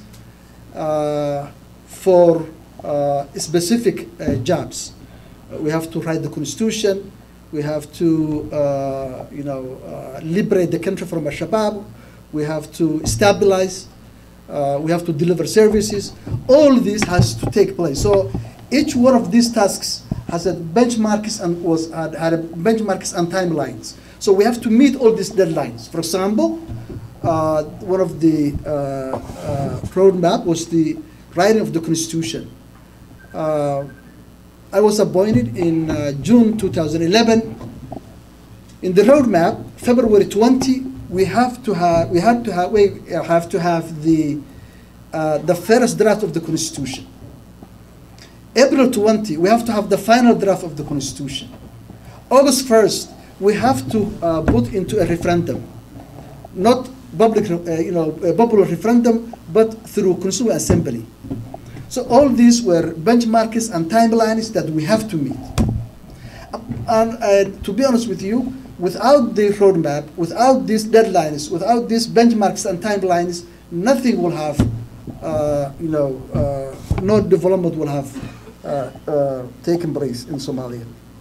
uh, for uh, specific uh, jobs. Uh, we have to write the constitution. We have to, uh, you know, uh, liberate the country from Al-Shabaab. We have to stabilize. Uh, we have to deliver services. All this has to take place. So each one of these tasks has a benchmarks and was had, had a benchmarks and timelines. So we have to meet all these deadlines. For example, uh, one of the uh, uh, roadmap was the writing of the constitution. Uh, I was appointed in uh, June 2011. In the roadmap, February 20, we have to have we had to have we have to have the uh, the first draft of the constitution. April 20, we have to have the final draft of the constitution. August 1st, we have to uh, put into a referendum, not public, uh, you know, a popular referendum, but through constituent assembly. So all these were benchmarks and timelines that we have to meet. And uh, to be honest with you, without the roadmap, without these deadlines, without these benchmarks and timelines, nothing will have, uh, you know, uh, no development will have uh, uh, taken place in Somalia.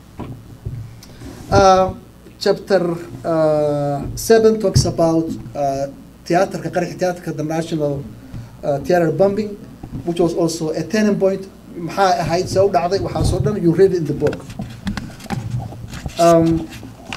Uh, chapter uh, 7 talks about uh, theater, theater, the national uh, theater bombing, which was also a turning point. maxaa ahayd see u dhacday waxaasoo dhan you read it in the book. Um,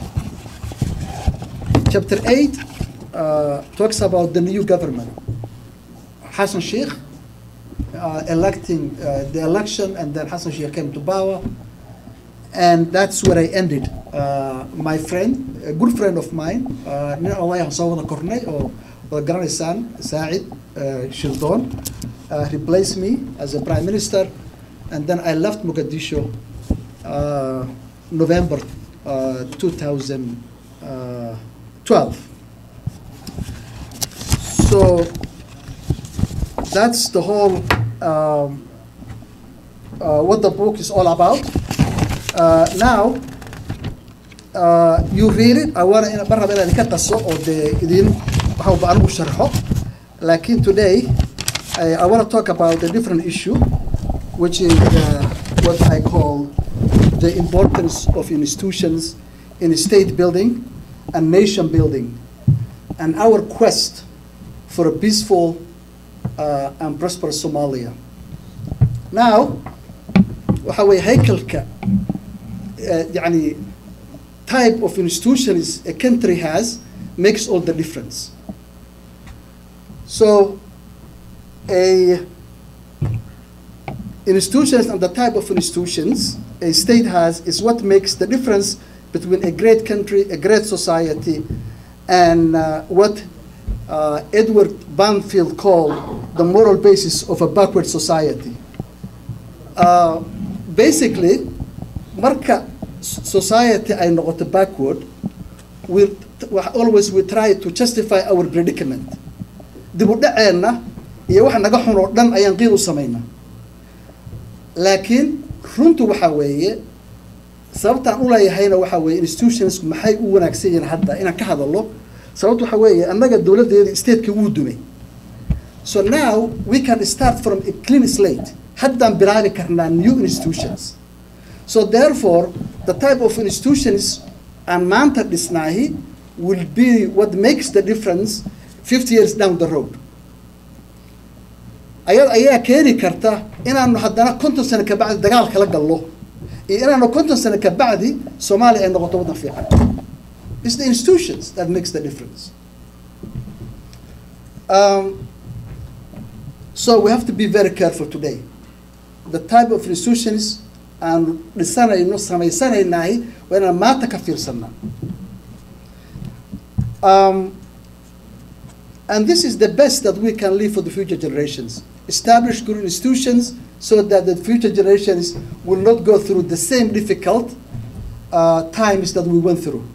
chapter 8 uh, talks about the new government. Hassan Sheikh uh, electing uh, the election, and then Hassan Sheikh came to power, and that's where I ended uh, uh, my friend, a good friend of mine, uh, nin odayahan soo wada kornay oo wada garanaysaan Saacid uh, Shildon, uh, replaced me as a prime minister, and then I left Mogadishu uh, November uh, 2012. So that's the whole um, uh, what the book is all about. Uh, now, uh, you read it. I want to marraba inaan idinka taso oo dee idin waxba anigu sharxo. Laakiin today, I, I want to talk about a different issue, which is uh, what I call the importance of institutions in state building and nation building, and our quest for a peaceful uh, and prosperous Somalia. Now, waxa weeye haykalka uh, يعني type of institutions a country has makes all the difference. So, a institutions and the type of institutions a state has is what makes the difference between a great country, a great society, and uh, what uh, Edward Banfield called the moral basis of a backward society. Uh, basically, marka society ay noqoto backward, we always we try to justify our predicament. dib u dhaceenna iyo waxa naga xun oo dhan ayaan qiil u samaynaa laakiin runtu waxa weeye sababtaan u leeyahayna waxa weeye institutions maxay u wanaagsan yihiin hadda inaan ka hadallo sababtu waxa weeye annaga dowladdeeda stateka wuu dumay so now we can start from a clean slate haddaan bilaabi karnaa new institutions so therefore the type of institutions aan maanta dhisnaahi will be what makes the difference 50 years down the road ayad ayaa keeni karta inaanu haddana konton sano kabacdi dagaal kala gallo iyo inaanu konton sano kabacdi soomaaliya ay noqoto waddan fiican it's the institutions that makes the difference um, so we have to be very careful today the type of institutions aan dhisanayno samaysanaynahay waa inaan maanta ka fiirsanaa um, and this is the best that we can leave for the future generations. Establish good institutions so that the future generations will not go through the same difficult uh, times that we went through.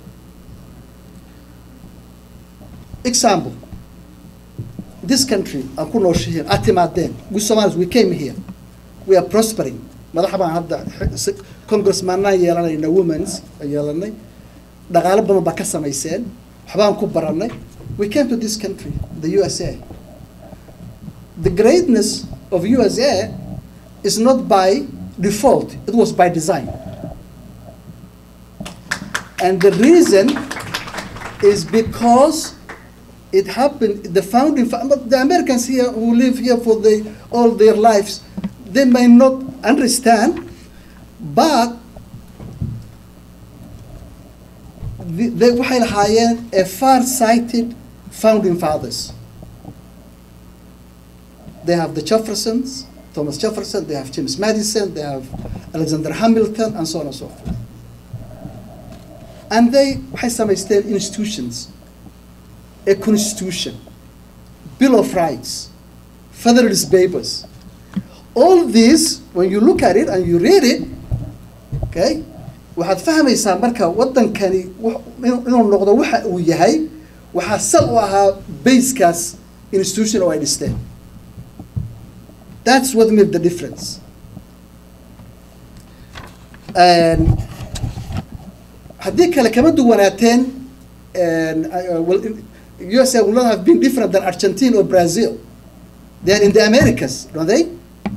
Example, this country, aan ku nooshihiin, aad timaadeen, we Somalis, we came here, we are prospering. madaxa baan hadda congressmaanaan yeelanayna womens yeelanay dhaqaalo badan baa ka samayseen waxbaan ku barannay we came to this country, the USA. The greatness of USA is not by default, it was by design. And the reason is because it happened, the founding, the Americans here who live here for the, all their lives, they may not understand, but they waxay lahaayeen a far-sighted founding fathers. They have the Jeffersons, Thomas Jefferson, they have James Madison, they have Alexander Hamilton, and so on and so forth. And they waxay samaysteen institutions, a constitution, Bill of Rights, Federalist Papers. All these, when you look at it and you read it, okay, waxaad fahmaysaa marka waddankani inuu noqdo waxa uu yahay waxaa sal u ahaa basekaas institution oo ay dhisteen that's what made the difference haddii kale kama duwanaateen USA will not have been different than Argentina or Brazil they are in the Americas don't they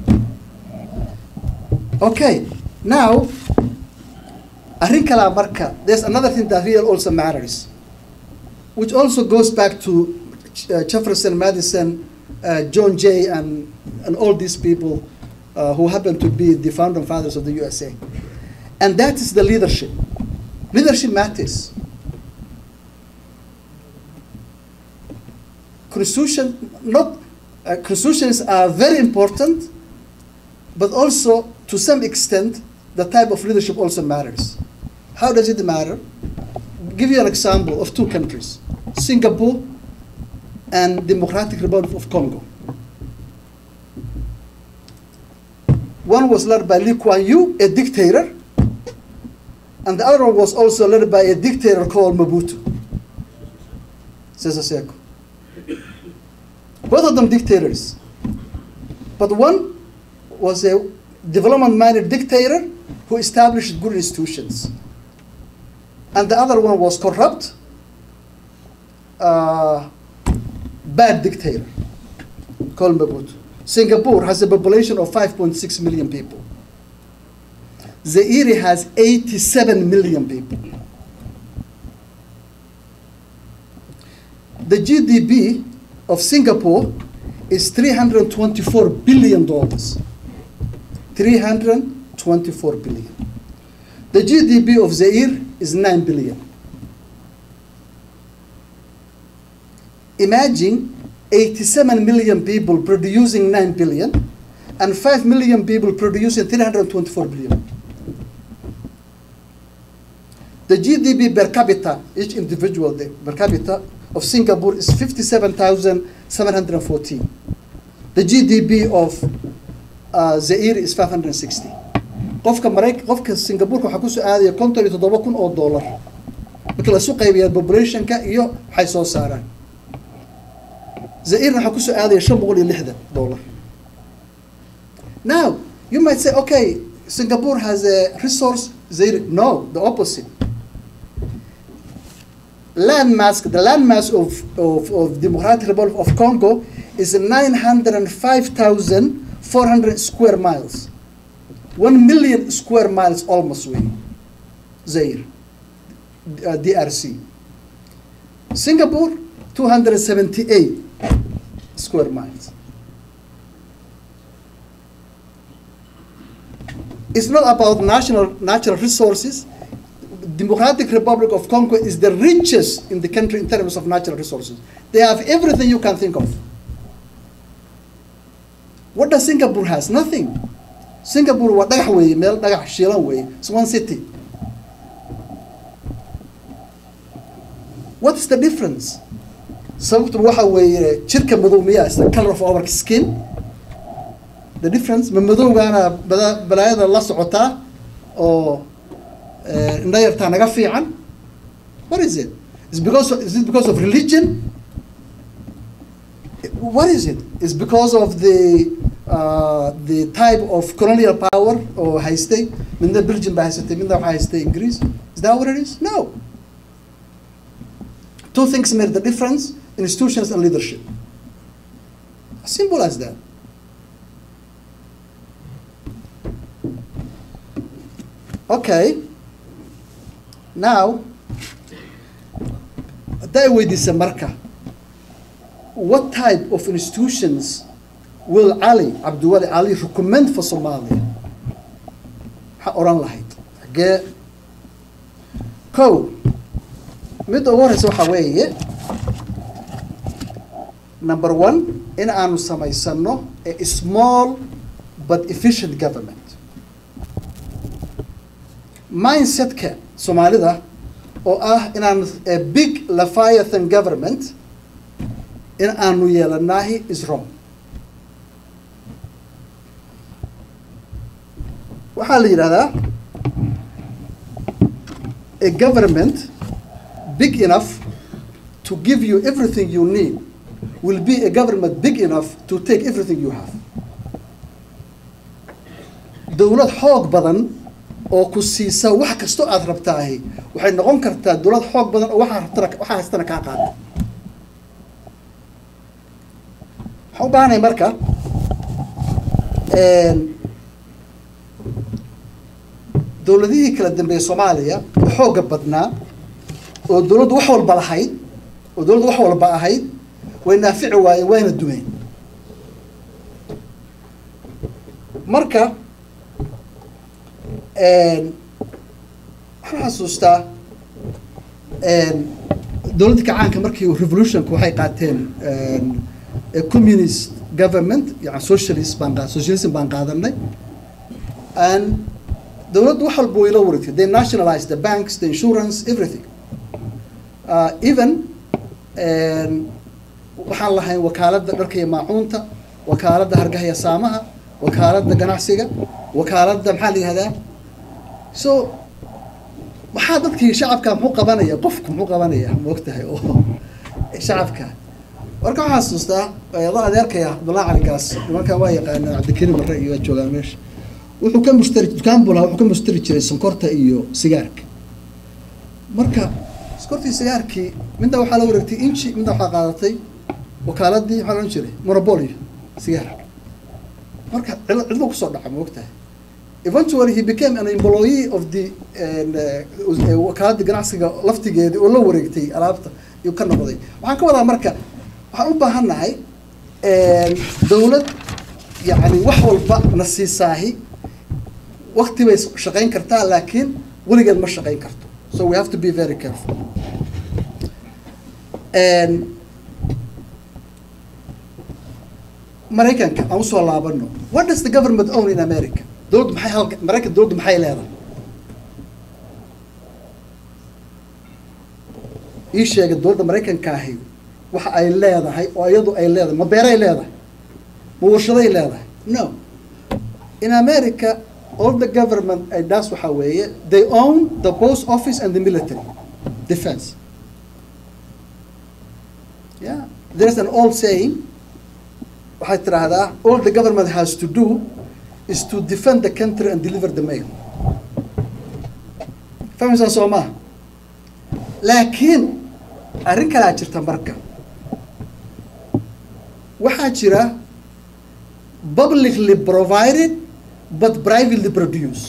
okay now arrin kalaa marka there's another thing that really also matters which also goes back to uh, Jefferson, Madison, uh, John Jay, and, and all these people uh, who happen to be the founding fathers of the USA. And that is the leadership. Leadership matters. Constitution, not, uh, constitutions are very important, but also to some extent, the type of leadership also matters. How does it matter? Give you an example of two countries, Singapore and Democratic Republic of Congo. One was led by Lee Kuan Yew, a dictator, and the other one was also led by a dictator called Mobutu. Sese Seko. Both of them dictators. But one was a development-minded dictator who established good institutions. And the other one was corrupt, uh, bad dictator called Mobutu. Singapore has a population of 5.6 million people. Zaire has 87 million people. The GDP of Singapore is 324 billion dollars. 324 billion. The GDP of Zaire is 9 billion. Imagine 87 million people producing 9 billion and 5 million people producing 324 billion. The GDP per capita, each individual the- per capita of Singapore is 57,714. The GDP of uh, Zaire is 560. qofka marayk qofka Singapore waxaa kusoo aadaya konton iyo toddoba kun oo dollar marka lasu qaybiyaa populationka iyo waxay soo saaraan Zaire waxaa kusoo aadaya shan boqol iyo lixdan dollar now you might say okay Singapore has a resource Zaire no the opposite land mass, the land mass of, of, of Democratic Republic of Congo is 905,400 square miles. One million square miles almost way. Zaire, uh, DRC. Singapore, 278 square miles. It's not about national natural resources. Democratic Republic of Congo is the richest in the country in terms of natural resources. They have everything you can think of. What does Singapore has? Nothing. Singapore waa dhagax weeye meel dhagax shiilan weeye it's one city what is the difference sababtu waxa weeye jirka madow miyaa is the color of our skin the difference ma madowgaana bada- balaayada la socotaa oo eh, indha yartaa naga fiican what is it is because of, is it because of religion what is it? It's because of the uh, the type of colonial power oo haystay midna Belgium baa haysatay midna waxaa haystay Ingiriis is that what it is no two things made the difference institutions and leadership as simple as that okay now hadday weydiisa marka what type of institutions will Ali, Abdulwali Ali, recommend for Somalia? Maxaa oran lahayd? Xagee? Kow, midda ugu horeysa waxaa weeye, number one, in aanu samaysano a small but efficient government. Mindsetka Soomaalida oo ah inaan a big Leviathan government in aanu yeelanahi is wrong waxaa la yidhahdaa a government big enough to give you everything you need will be a government big enough to take everything you have dowlad xoog badan oo ku siisa wax kastoo aad rabtaahi waxay noqon kartaa dowlad xoog badan oo waxaa rabtana waxaa haystana kaa qaata waxaan u baahanahay marka dowladihii kala dambeeyey soomaaliya oo xoogga badnaa oo dowladdu wax walba lahayd oo dowladdu wax walba ahayd way naafici waayeen wayna dumeen marka waxaan xasuustaa dowladda kacaanka markii revolutionka waxay qaateen a communist government yani socialist baan qa socialism baan qaadanay and dowladdu wax walba way la wareegtay they nationalize the banks the insurance everything uh, even waxaan lahayn wakaaladda dharka iyo maacuunta wakaaladda hargaha iyo saamaha wakaaladda ganacsiga wakaaladda maxaa la yihahdaa so maxaa dadkii shacabka muxuu qabanaya qofku muxuu qabanaya maogtahay oo shacabka marka waxaa xasuustaa ada adeerkaya cabdullahi cali gaas nimankaa waa yaqaanaan cabdikariim marre iyo waa joogaan meesha wuxuu ka mushtari dukaan buu lahaa wuxuu ka mushtari jiray sonkorta iyo sigaarka marka sonkortii sigaarkii midna waxaa la wareegtay inchi midna waxaa qaadatay wakaaladii maxaa la odhan jiray monopolio sigaar marka cid cidlo kusoo dhaca ma ogtahay eventually he became an employee of the wakaaladii ganacsiga laftigeedii oo la wareegtay alaabta iyuu ka noqday waxaan ka wadaa marka waxaan u baahan nahay dawlad yani wax walba na siisaahi wakti bay shaqayn kartaa laakiin weligeed ma shaqayn karto so we have to be very careful maraykanka aan usoo laabano what does the government own in america dowladdu maxay halka maraykan dowladdu maxay leedahay ii sheegay dowladda maraykanka ahi waxa ay leedahay oo iyadu ay leedahay ma beeray leedahay ma warshaday leedahay no in america all the government ay daas waxaa weeye they own the post office and the military defense yeah there's an old saying waxay tidhaahdaa all the government has to do is to defend the country and deliver the mail fahmaysaa soo maha laakiin arrin kalaa jirta marka waxaa jira publicly provided but privately produced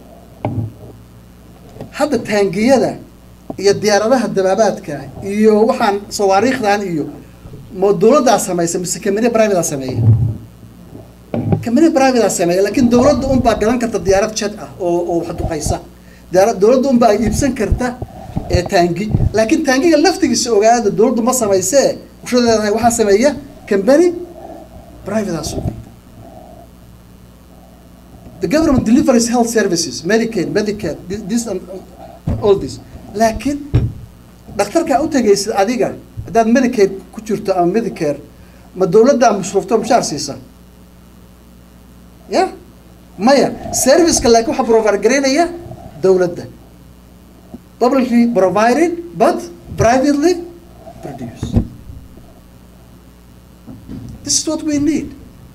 hadda taangiyada iyo diyaaradaha dabaabaadka iyo waxaan sawaariikhdan iyo ma dawladdaa samaysa mise kamine privatea sameeya kamine privatea sameeya laakiin dawladda unbaa gadan karta diyaarad jet ah oo oo wax duqaysa diyaarad dawladda unbaa iibsan karta ee taangi laakiin taangiga laftigiisa ogaada dawladdu ma samaysee ushadeedahay waxaa sameeya company privatea suga the government delivers health services medicaid medicare this and all this laakiin dhakhtarkaa u tegaysid adiga haddaad medicaid ku jirto ama medicare ma dawladdaa masruufto mushaar siisa ya maya serviceka laakiin waxaa provider garaynaya dawladda publicly provided but privately produced this is what we need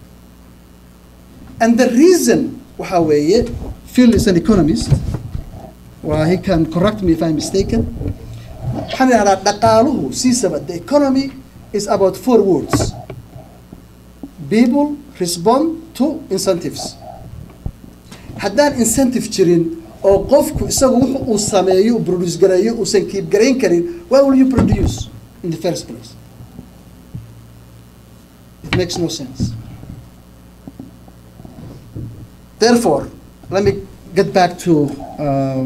and the reason waxaa weeye Phil is an economist well, he can correct me if I'm mistaken waxaan idhahdaa dhaqaaluhu siisaba the economy is about four words people respond to incentives haddaan incentive jirin oo qofku isagu wuxu uu sameeyo uu produce gareeyo uusan kiib garayn karin why will you produce in the first place it makes no sense therefore let me get back to um,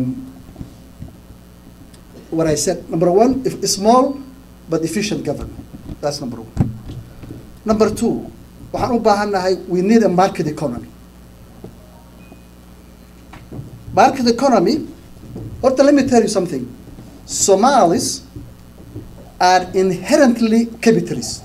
what I said. Number one, if small but efficient government. That's number one. Number two, waxaan u baahannahay we need a market economy. Market economy, Horta, let me tell you something. Somalis are inherently capitalist.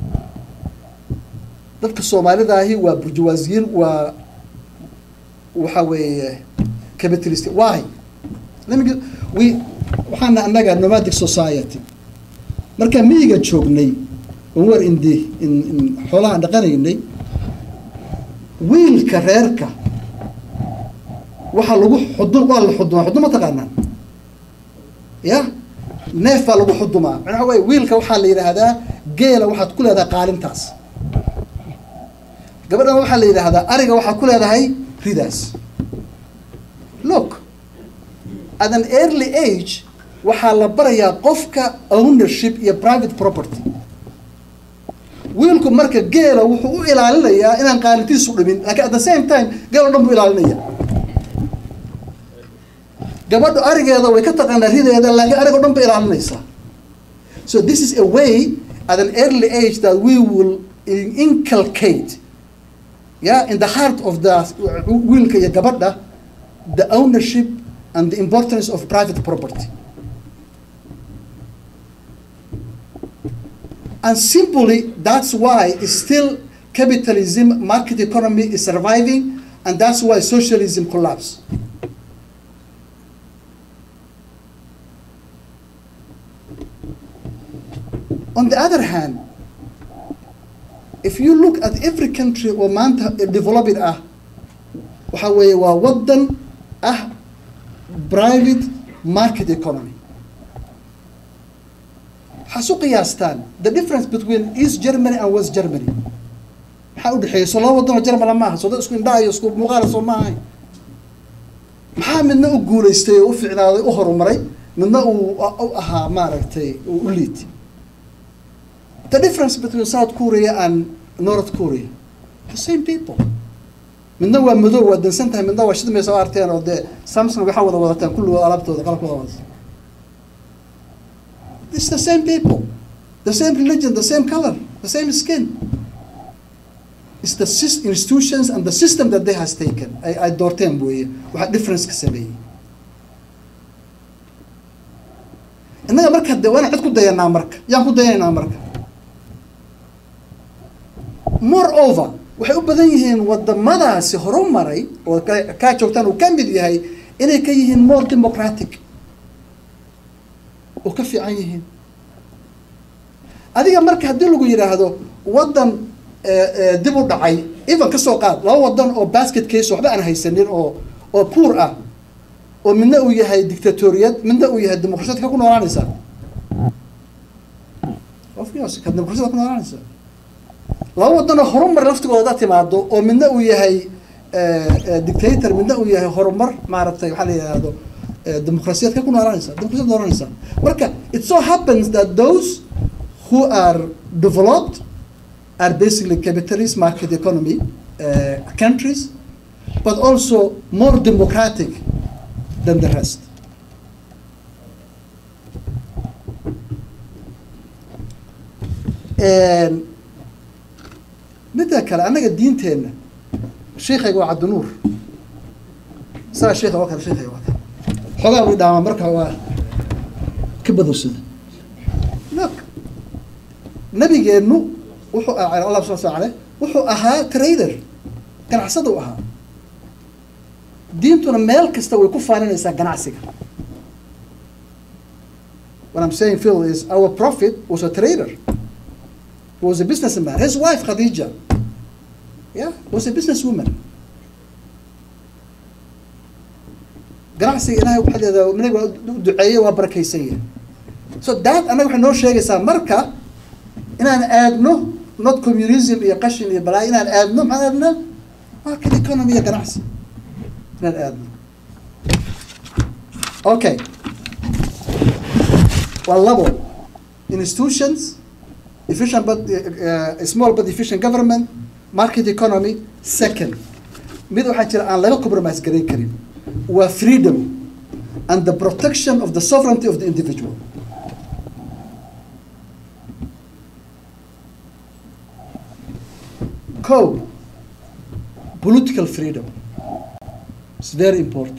Dadka Soomaalida ahi waa burjuwaasiyiin waa waxa weeye capitalist. Why? Let me get, we waxaana annaga nomadic society markaan miyiga joognay on war indi in in xoolahaan dhaqanaynay wiilka reerka waxaa lagu xudun waa la xudumaa xudun ma taqaanaan ya neef baa lagu xudumaa macnaha way wiilka waxaa la yidhaahdaa geela waxaad ku leedahay qaalintaas gabadhana waxaa la yidhaahdaa ariga waxaad ku leedahay ridaas look at an early age waxaa la barayaa qofka ownership iyo private property wiilku marka geela wuxuu u ilaalinayaa inaan qaalintiisu dhimin laakiin at the same time geel o dhan buu ilaalinaya gabadhu arigeeda way ka taqaanaa rideeda laakiin arig o dhan bay ilaalinaysaa so this is a way at an early age that we will inculcate yeah in the heart of the wiilka iyo gabadha the ownership and the importance of private property. And simply, that's why still capitalism, market economy is surviving, and that's why socialism collapsed. On the other hand, if you look at every country oo maanta developed ah waxa weeye waa wadan ah private market economy waxaa su qiyaastaan the difference between east germany and west germany maxaa u dhexeeya soo laba wadan oo germala maaha soo dad isku indhaha iyo isku muuqaala soo ma ahayn maxaa midna u guulaystay oo u ficnaaday u horumaray midna uu u ahaa maaragtay uu u liitay the difference between South Korea and North Korea, the same people. midna waa madow waa dansan tahay midna waa shidmaysa oo arteen oo dee samsung waxaa wada wadataan kulligood alaabtooda qalabkooda wada it's the same people the same religion the same color the same skin it's the sys- institutions and the system that they has taken ay ay doorteen weeye waxaa difference ka sameeyey innaga marka de waana cid ku dayanaa marka yaan ku dayanaynaa marka moreover waxay u badan yihiin wadamadaasi horumaray oo ka- kaa joogtaan uu ka mid yahay inay ka yihiin more democratic oo ka fiican yihiin adiga marka haddii lagu yidhaahdo wadan eh, eh, dib u dhacay even ka soo qaad laba wadan oo basket case waxba aan haysanin oo oo poor ah oo midna uu yahay dictatoriyad midna uu yahay dimuqrasiyad ka ku noolaanaysaa ofcourse ka dimuqrasiyad ku noolaanaysaa laba wadanoo horumar laftigooda timaado oo midna uu yahay dictator midna uu yahay horumar maaragtay waxaa la yidhaahdo eh, dimuqrasiyad ka ku noolaanaysa dimuqrasiyad noolanaysa marka it so happens that those who are developed are basically capitalist market economy uh, countries but also more democratic than the rest And midda kale annaga diinteenna sheikayga waa cabdinuur isagaa sheikha waa kale sheikayga waa kale xoogaa uu dhaamaa marka waa ka badowsada look nabigeennu wuxuu ah allah subhana wa taala wuxuu ahaa trader ganacsada u ahaa diintuna meel kasta way ku faaninaysaa ganacsiga what I'm saying Phil is our prophet was a trader He was a businessman. His wife Khadija, yeah, was a businesswoman. ganacsiga ilaahay waxaa leedahay nabiga waa u duceeyey waa barakaysan yahay so that annaga waxay noo sheegaysaa marka inaan aadno not communism iyo qashin iyo balaayo inaan aadno maxaan aadnaa market economy iyo ganacsi inaan aadno okay waa labo institutions efficient but uh, uh, small but efficient government market economy second mid waxaa jira aan laga compromise garayn karin waa freedom and the protection of the sovereignty of the individual co political freedom is very important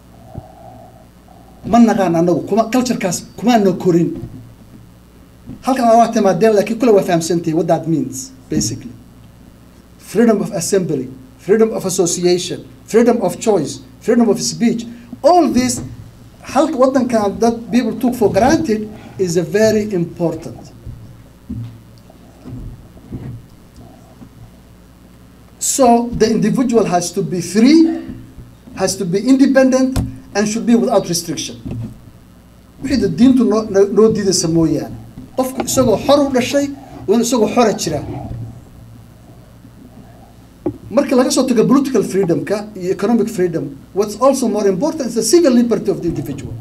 ma naqaan anagu kuma culturekaas kumaana korin halkan waa timaadeen laakiin kule waa fahamsantahay what that means basically freedom of assembly freedom of association freedom of choice freedom of speech all this halka wadankan that people took for granted is a very important so the individual has to be free has to be independent and should be without restriction wixii da diintu noo noo diidaysa mooyaane qofku isagoo xor u dhashay waa inu isagoo xora jiraa marka laga soo tago political freedomka iyo economic freedom what's also more important is the civil liberty of the individual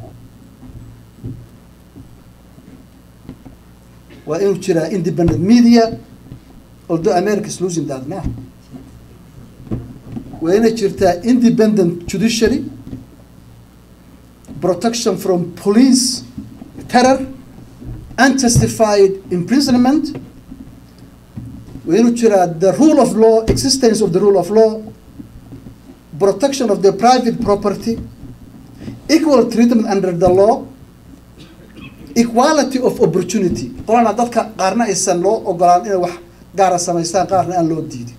waa inuu jiraa independent media although america is losing that now waa inay jirtaa independent judiciary protection from police terror unjustified imprisonment waa inuu jiraa the rule of law existence of the rule of law protection of their private property, equal treatment under the law, equality of opportunity qolana dadka qaarna aysan loo ogolaan inay wax gaara samaystaan qaarna aan loo diidin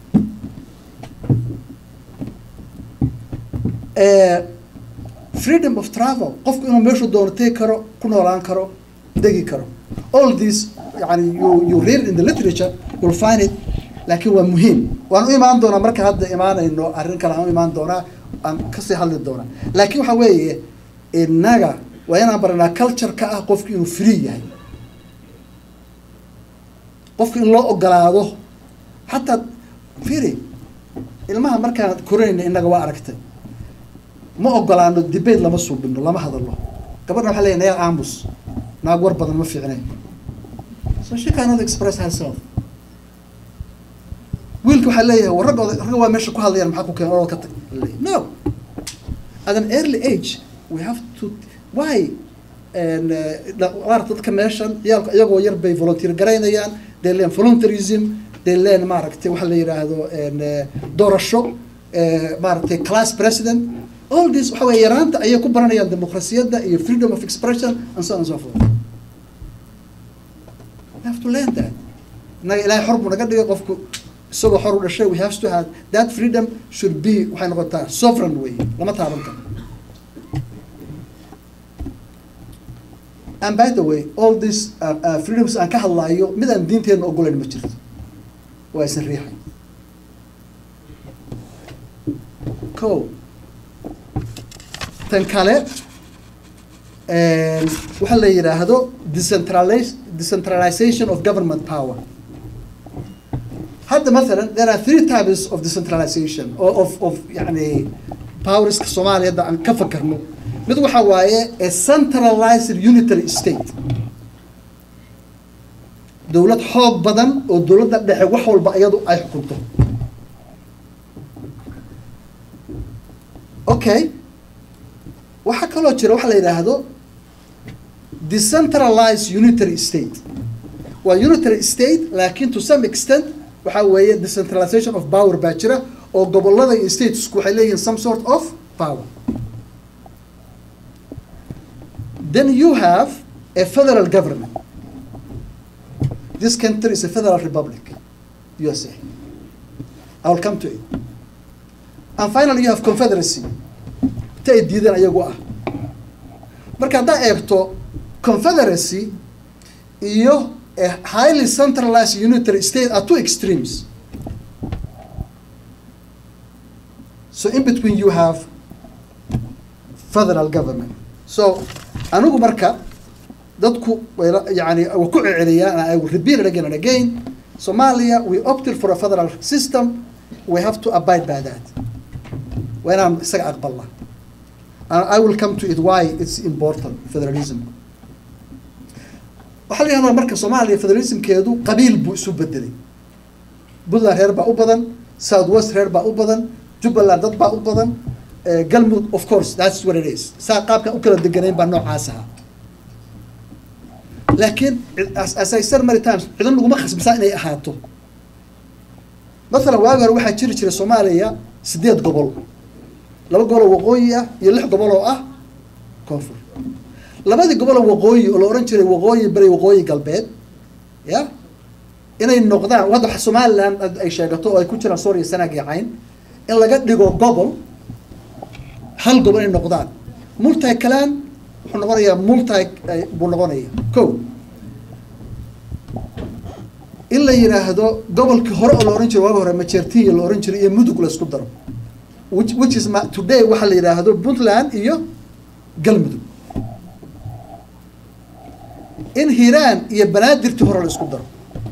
Eh, freedom of travel qofku inuu meeshuu doono tegi karo ku noolaan karo degi karo all this yani you, you read in the literature you'll find it laakiin waa muhiim waan u imaan doonaa marka hadda imaanayno arrin kale aan u imaan doonaa aan kasii hadli doonaa laakiin waxaa weeye innaga waa inaan baranaa culture ka ah qofku inuu free yahay qofku in loo ogolaado xataa firi ilmaha markaan korinayna innaga waa aragtay ma ogolaano debate lama suubino lama hadalo gabadha waxaa leeyahay nayaa aamus naag war badan ma fiicnay so she cannot express herself wiilka waxaa leeyahay war ragooda ragga waa meesha ku hadlayaan maxaa ku keen orod ka tag no at an early age we have to why and maarata dadka meeshan ciyaalka iyagoo yar bay volunteer garaynayaan they learn volunteerism they learn maaragtay waxa la yidhaahdo doorasho maaragtay class president all this waxa weeye yaraanta ayay ku baranayaan dimuqrasiyadda iyo freedom of expression and so on and so forth we have to learn that innaga ilaahay xor buu naga dhigay qofku isagoo xor u dhashay we have to have that freedom should be waxay noqotaa sovereign way lama taaban karo and by the way all these uh, uh, freedoms aan ka hadlaayo mid aan diinteenna ogolayn ma jirto waa isan riixay ko tan kale waxaa la yidhaahdo decentralize decentralization of government power hadda mathalan there are three types of decentralization or of of yani powerska soomaaliya hadda aan ka fakarno mid waxa waaye a centralized unitary state dowlad xoog badan oo dowladda dhexe wax walba iyadu ay xukunto okay waxaa kaloo jira waxa la yidhaahdo decentralized unitary state waa unitary state laakiin to some extent waxaa weeye decentralization of power baa jira oo gobolada iyo statesku waxay leeyihiin some sort of power then you have a federal government this country is a federal republic USA I will come to it and finally you have confederacy ta ay diideen ayagu ah marka haddaa eegto confederacy iyo a highly centralized unitary state are two extremes so in between you have federal government so anigu marka dadku yani wa ku ceceliyaan I will repeat it again and again Somalia we opted for a federal system we have to abide by that waa inaan isaga aqbalna and I will come to it why it's important federalism waxaa la yihahdaa marka soomaaliya federalismkeedu qabiil buu isu bedelay puntland reer baa u badan south west reer baa u badan jubbaland dad baa u badan galmudug of course that's what it is saa qaabkan u kala deganayn baa noocaas ahaa laakiin as I said many times cidan laguma khasbisaa inay ahaato mathalan waagi hore waxaa jiri jiray soomaaliya sideed gobol laba gobol oo waqooyi ah iyo lix gobol oo ah koonfur labadii gobol oo waqooyi oo la ohan jiray waqooyi bari waqooyi galbeed ya inay noqdaan hadda waxa somaliland ay sheegato oo ay ku jiraan sooriya sanaag iyo cayn in laga dhigo gobol hal gobol inay noqdaan multi kalaan wuxuu noqonayaa multi buu noqonaya ko in la yidhaahdo gobolkii hore oo la ohan jiray waagi hore majertiya la ohan jiray iyo mudug la isku daro which which is ma today waxaa la yidhaahdo puntland iyo galmudug in hiiraan iyo banaadirtii hore la isku daro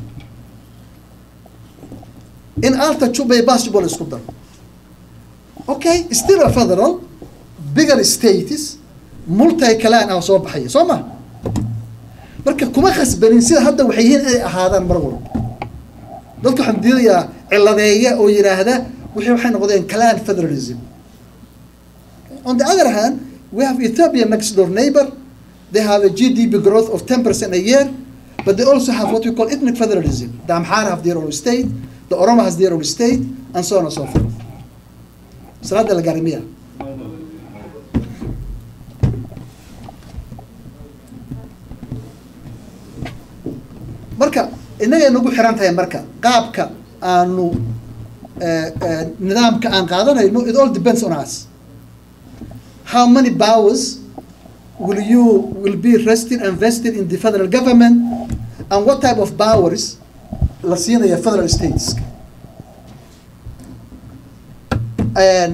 in alta juba iyo bas juba la isku daro okay still a federal bigger states multi kalaan ah soo baxaya soo ma marka kuma khasbanin sida hadda waxay yihiin inay ahaadaan mar walba dadka waxaan diidayaa ciladeeya oo yidhaahda wixii waxay noqdeen clan federalism on the other hand we have Ethiopia next door neighbor they have a GDP growth of 10% a year but they also have what we call ethnic federalism the Amhara have their own state the Oromo has their own state and so on and so forth salaada la gaaray miya marka innagay nagu xiran tahay marka qaabka aanu eh, eh, nidaamka aan qaadanayno it all depends on us how many powers will you will be rested and vested in the federal government and what type of powers la siinaya federal states and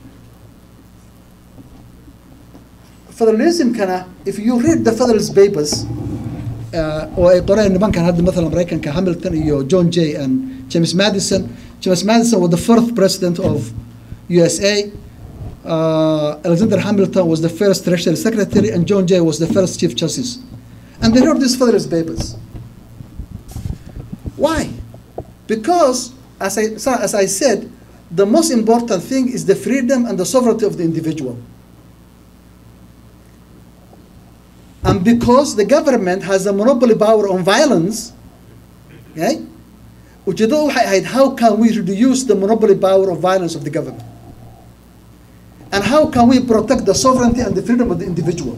federalismkana if you read the federalist papers uh, oo ay qoreen nimankan hadda mathalan maraykanka hamilton iyo john jay and james madison james madison was the fourth president of usa uh, alexander hamilton was the first treasury secretary and john jay was the first chief justice and they wrote these federalist papers why because as I, so as I said the most important thing is the freedom and the sovereignty of the individual and because the government has a monopoly power on violence, okay, ujeedadu waxay ahayd how can we reduce the monopoly power of violence of the government? And how can we protect the sovereignty and the freedom of the individual?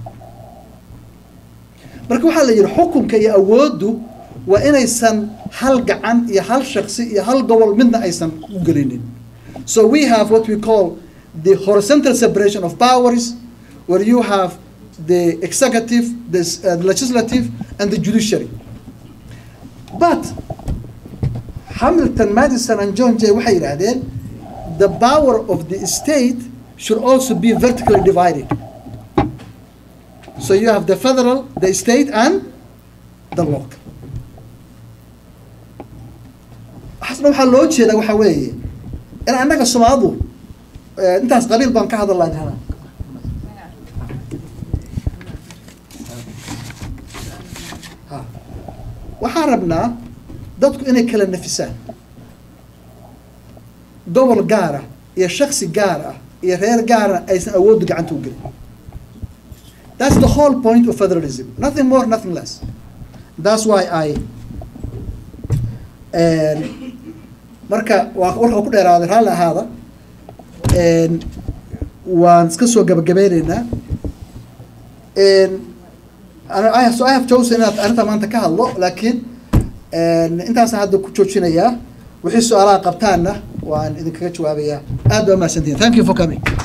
marka waxaa la yidhi xukunka iyo awooddu waa inaysan hal gacan iyo hal shaksi iyo hal gobol midna aysan u gelinin so we have what we call the horizontal separation of powers where you have the executive, the, s- uh, the legislative, and the judiciary. But Hamilton, Madison, and John Jay waxay yidhaahdeen the power of the state should also be vertically divided. So you have the federal, the state, and the local. Xasna waxaa loo jeedaa waxaa weeye in annaga Soomaalidu eh, intaas qabiil baan ka hadalnaa hana Ha. waxaan rabnaa dadku inay kala nafisaan gobol gaara iyo shaksi gaar ah iyo reer gaara aysan awooddu gacanta u gelin that's the whole point of federalism nothing more nothing less that's why i and marka waa warka ku dheeraaday raalli ahaada and waan iska soo gabagabeyneynaa and أنا I have, so I have chosen inaad arrinta maanta ka hadlo laakiin intaasaan hadda ku joojinayaa wixii su-aalaha qabtaanna waan idinkaga jawaabayaa aad baa mahadsantihin thank you for coming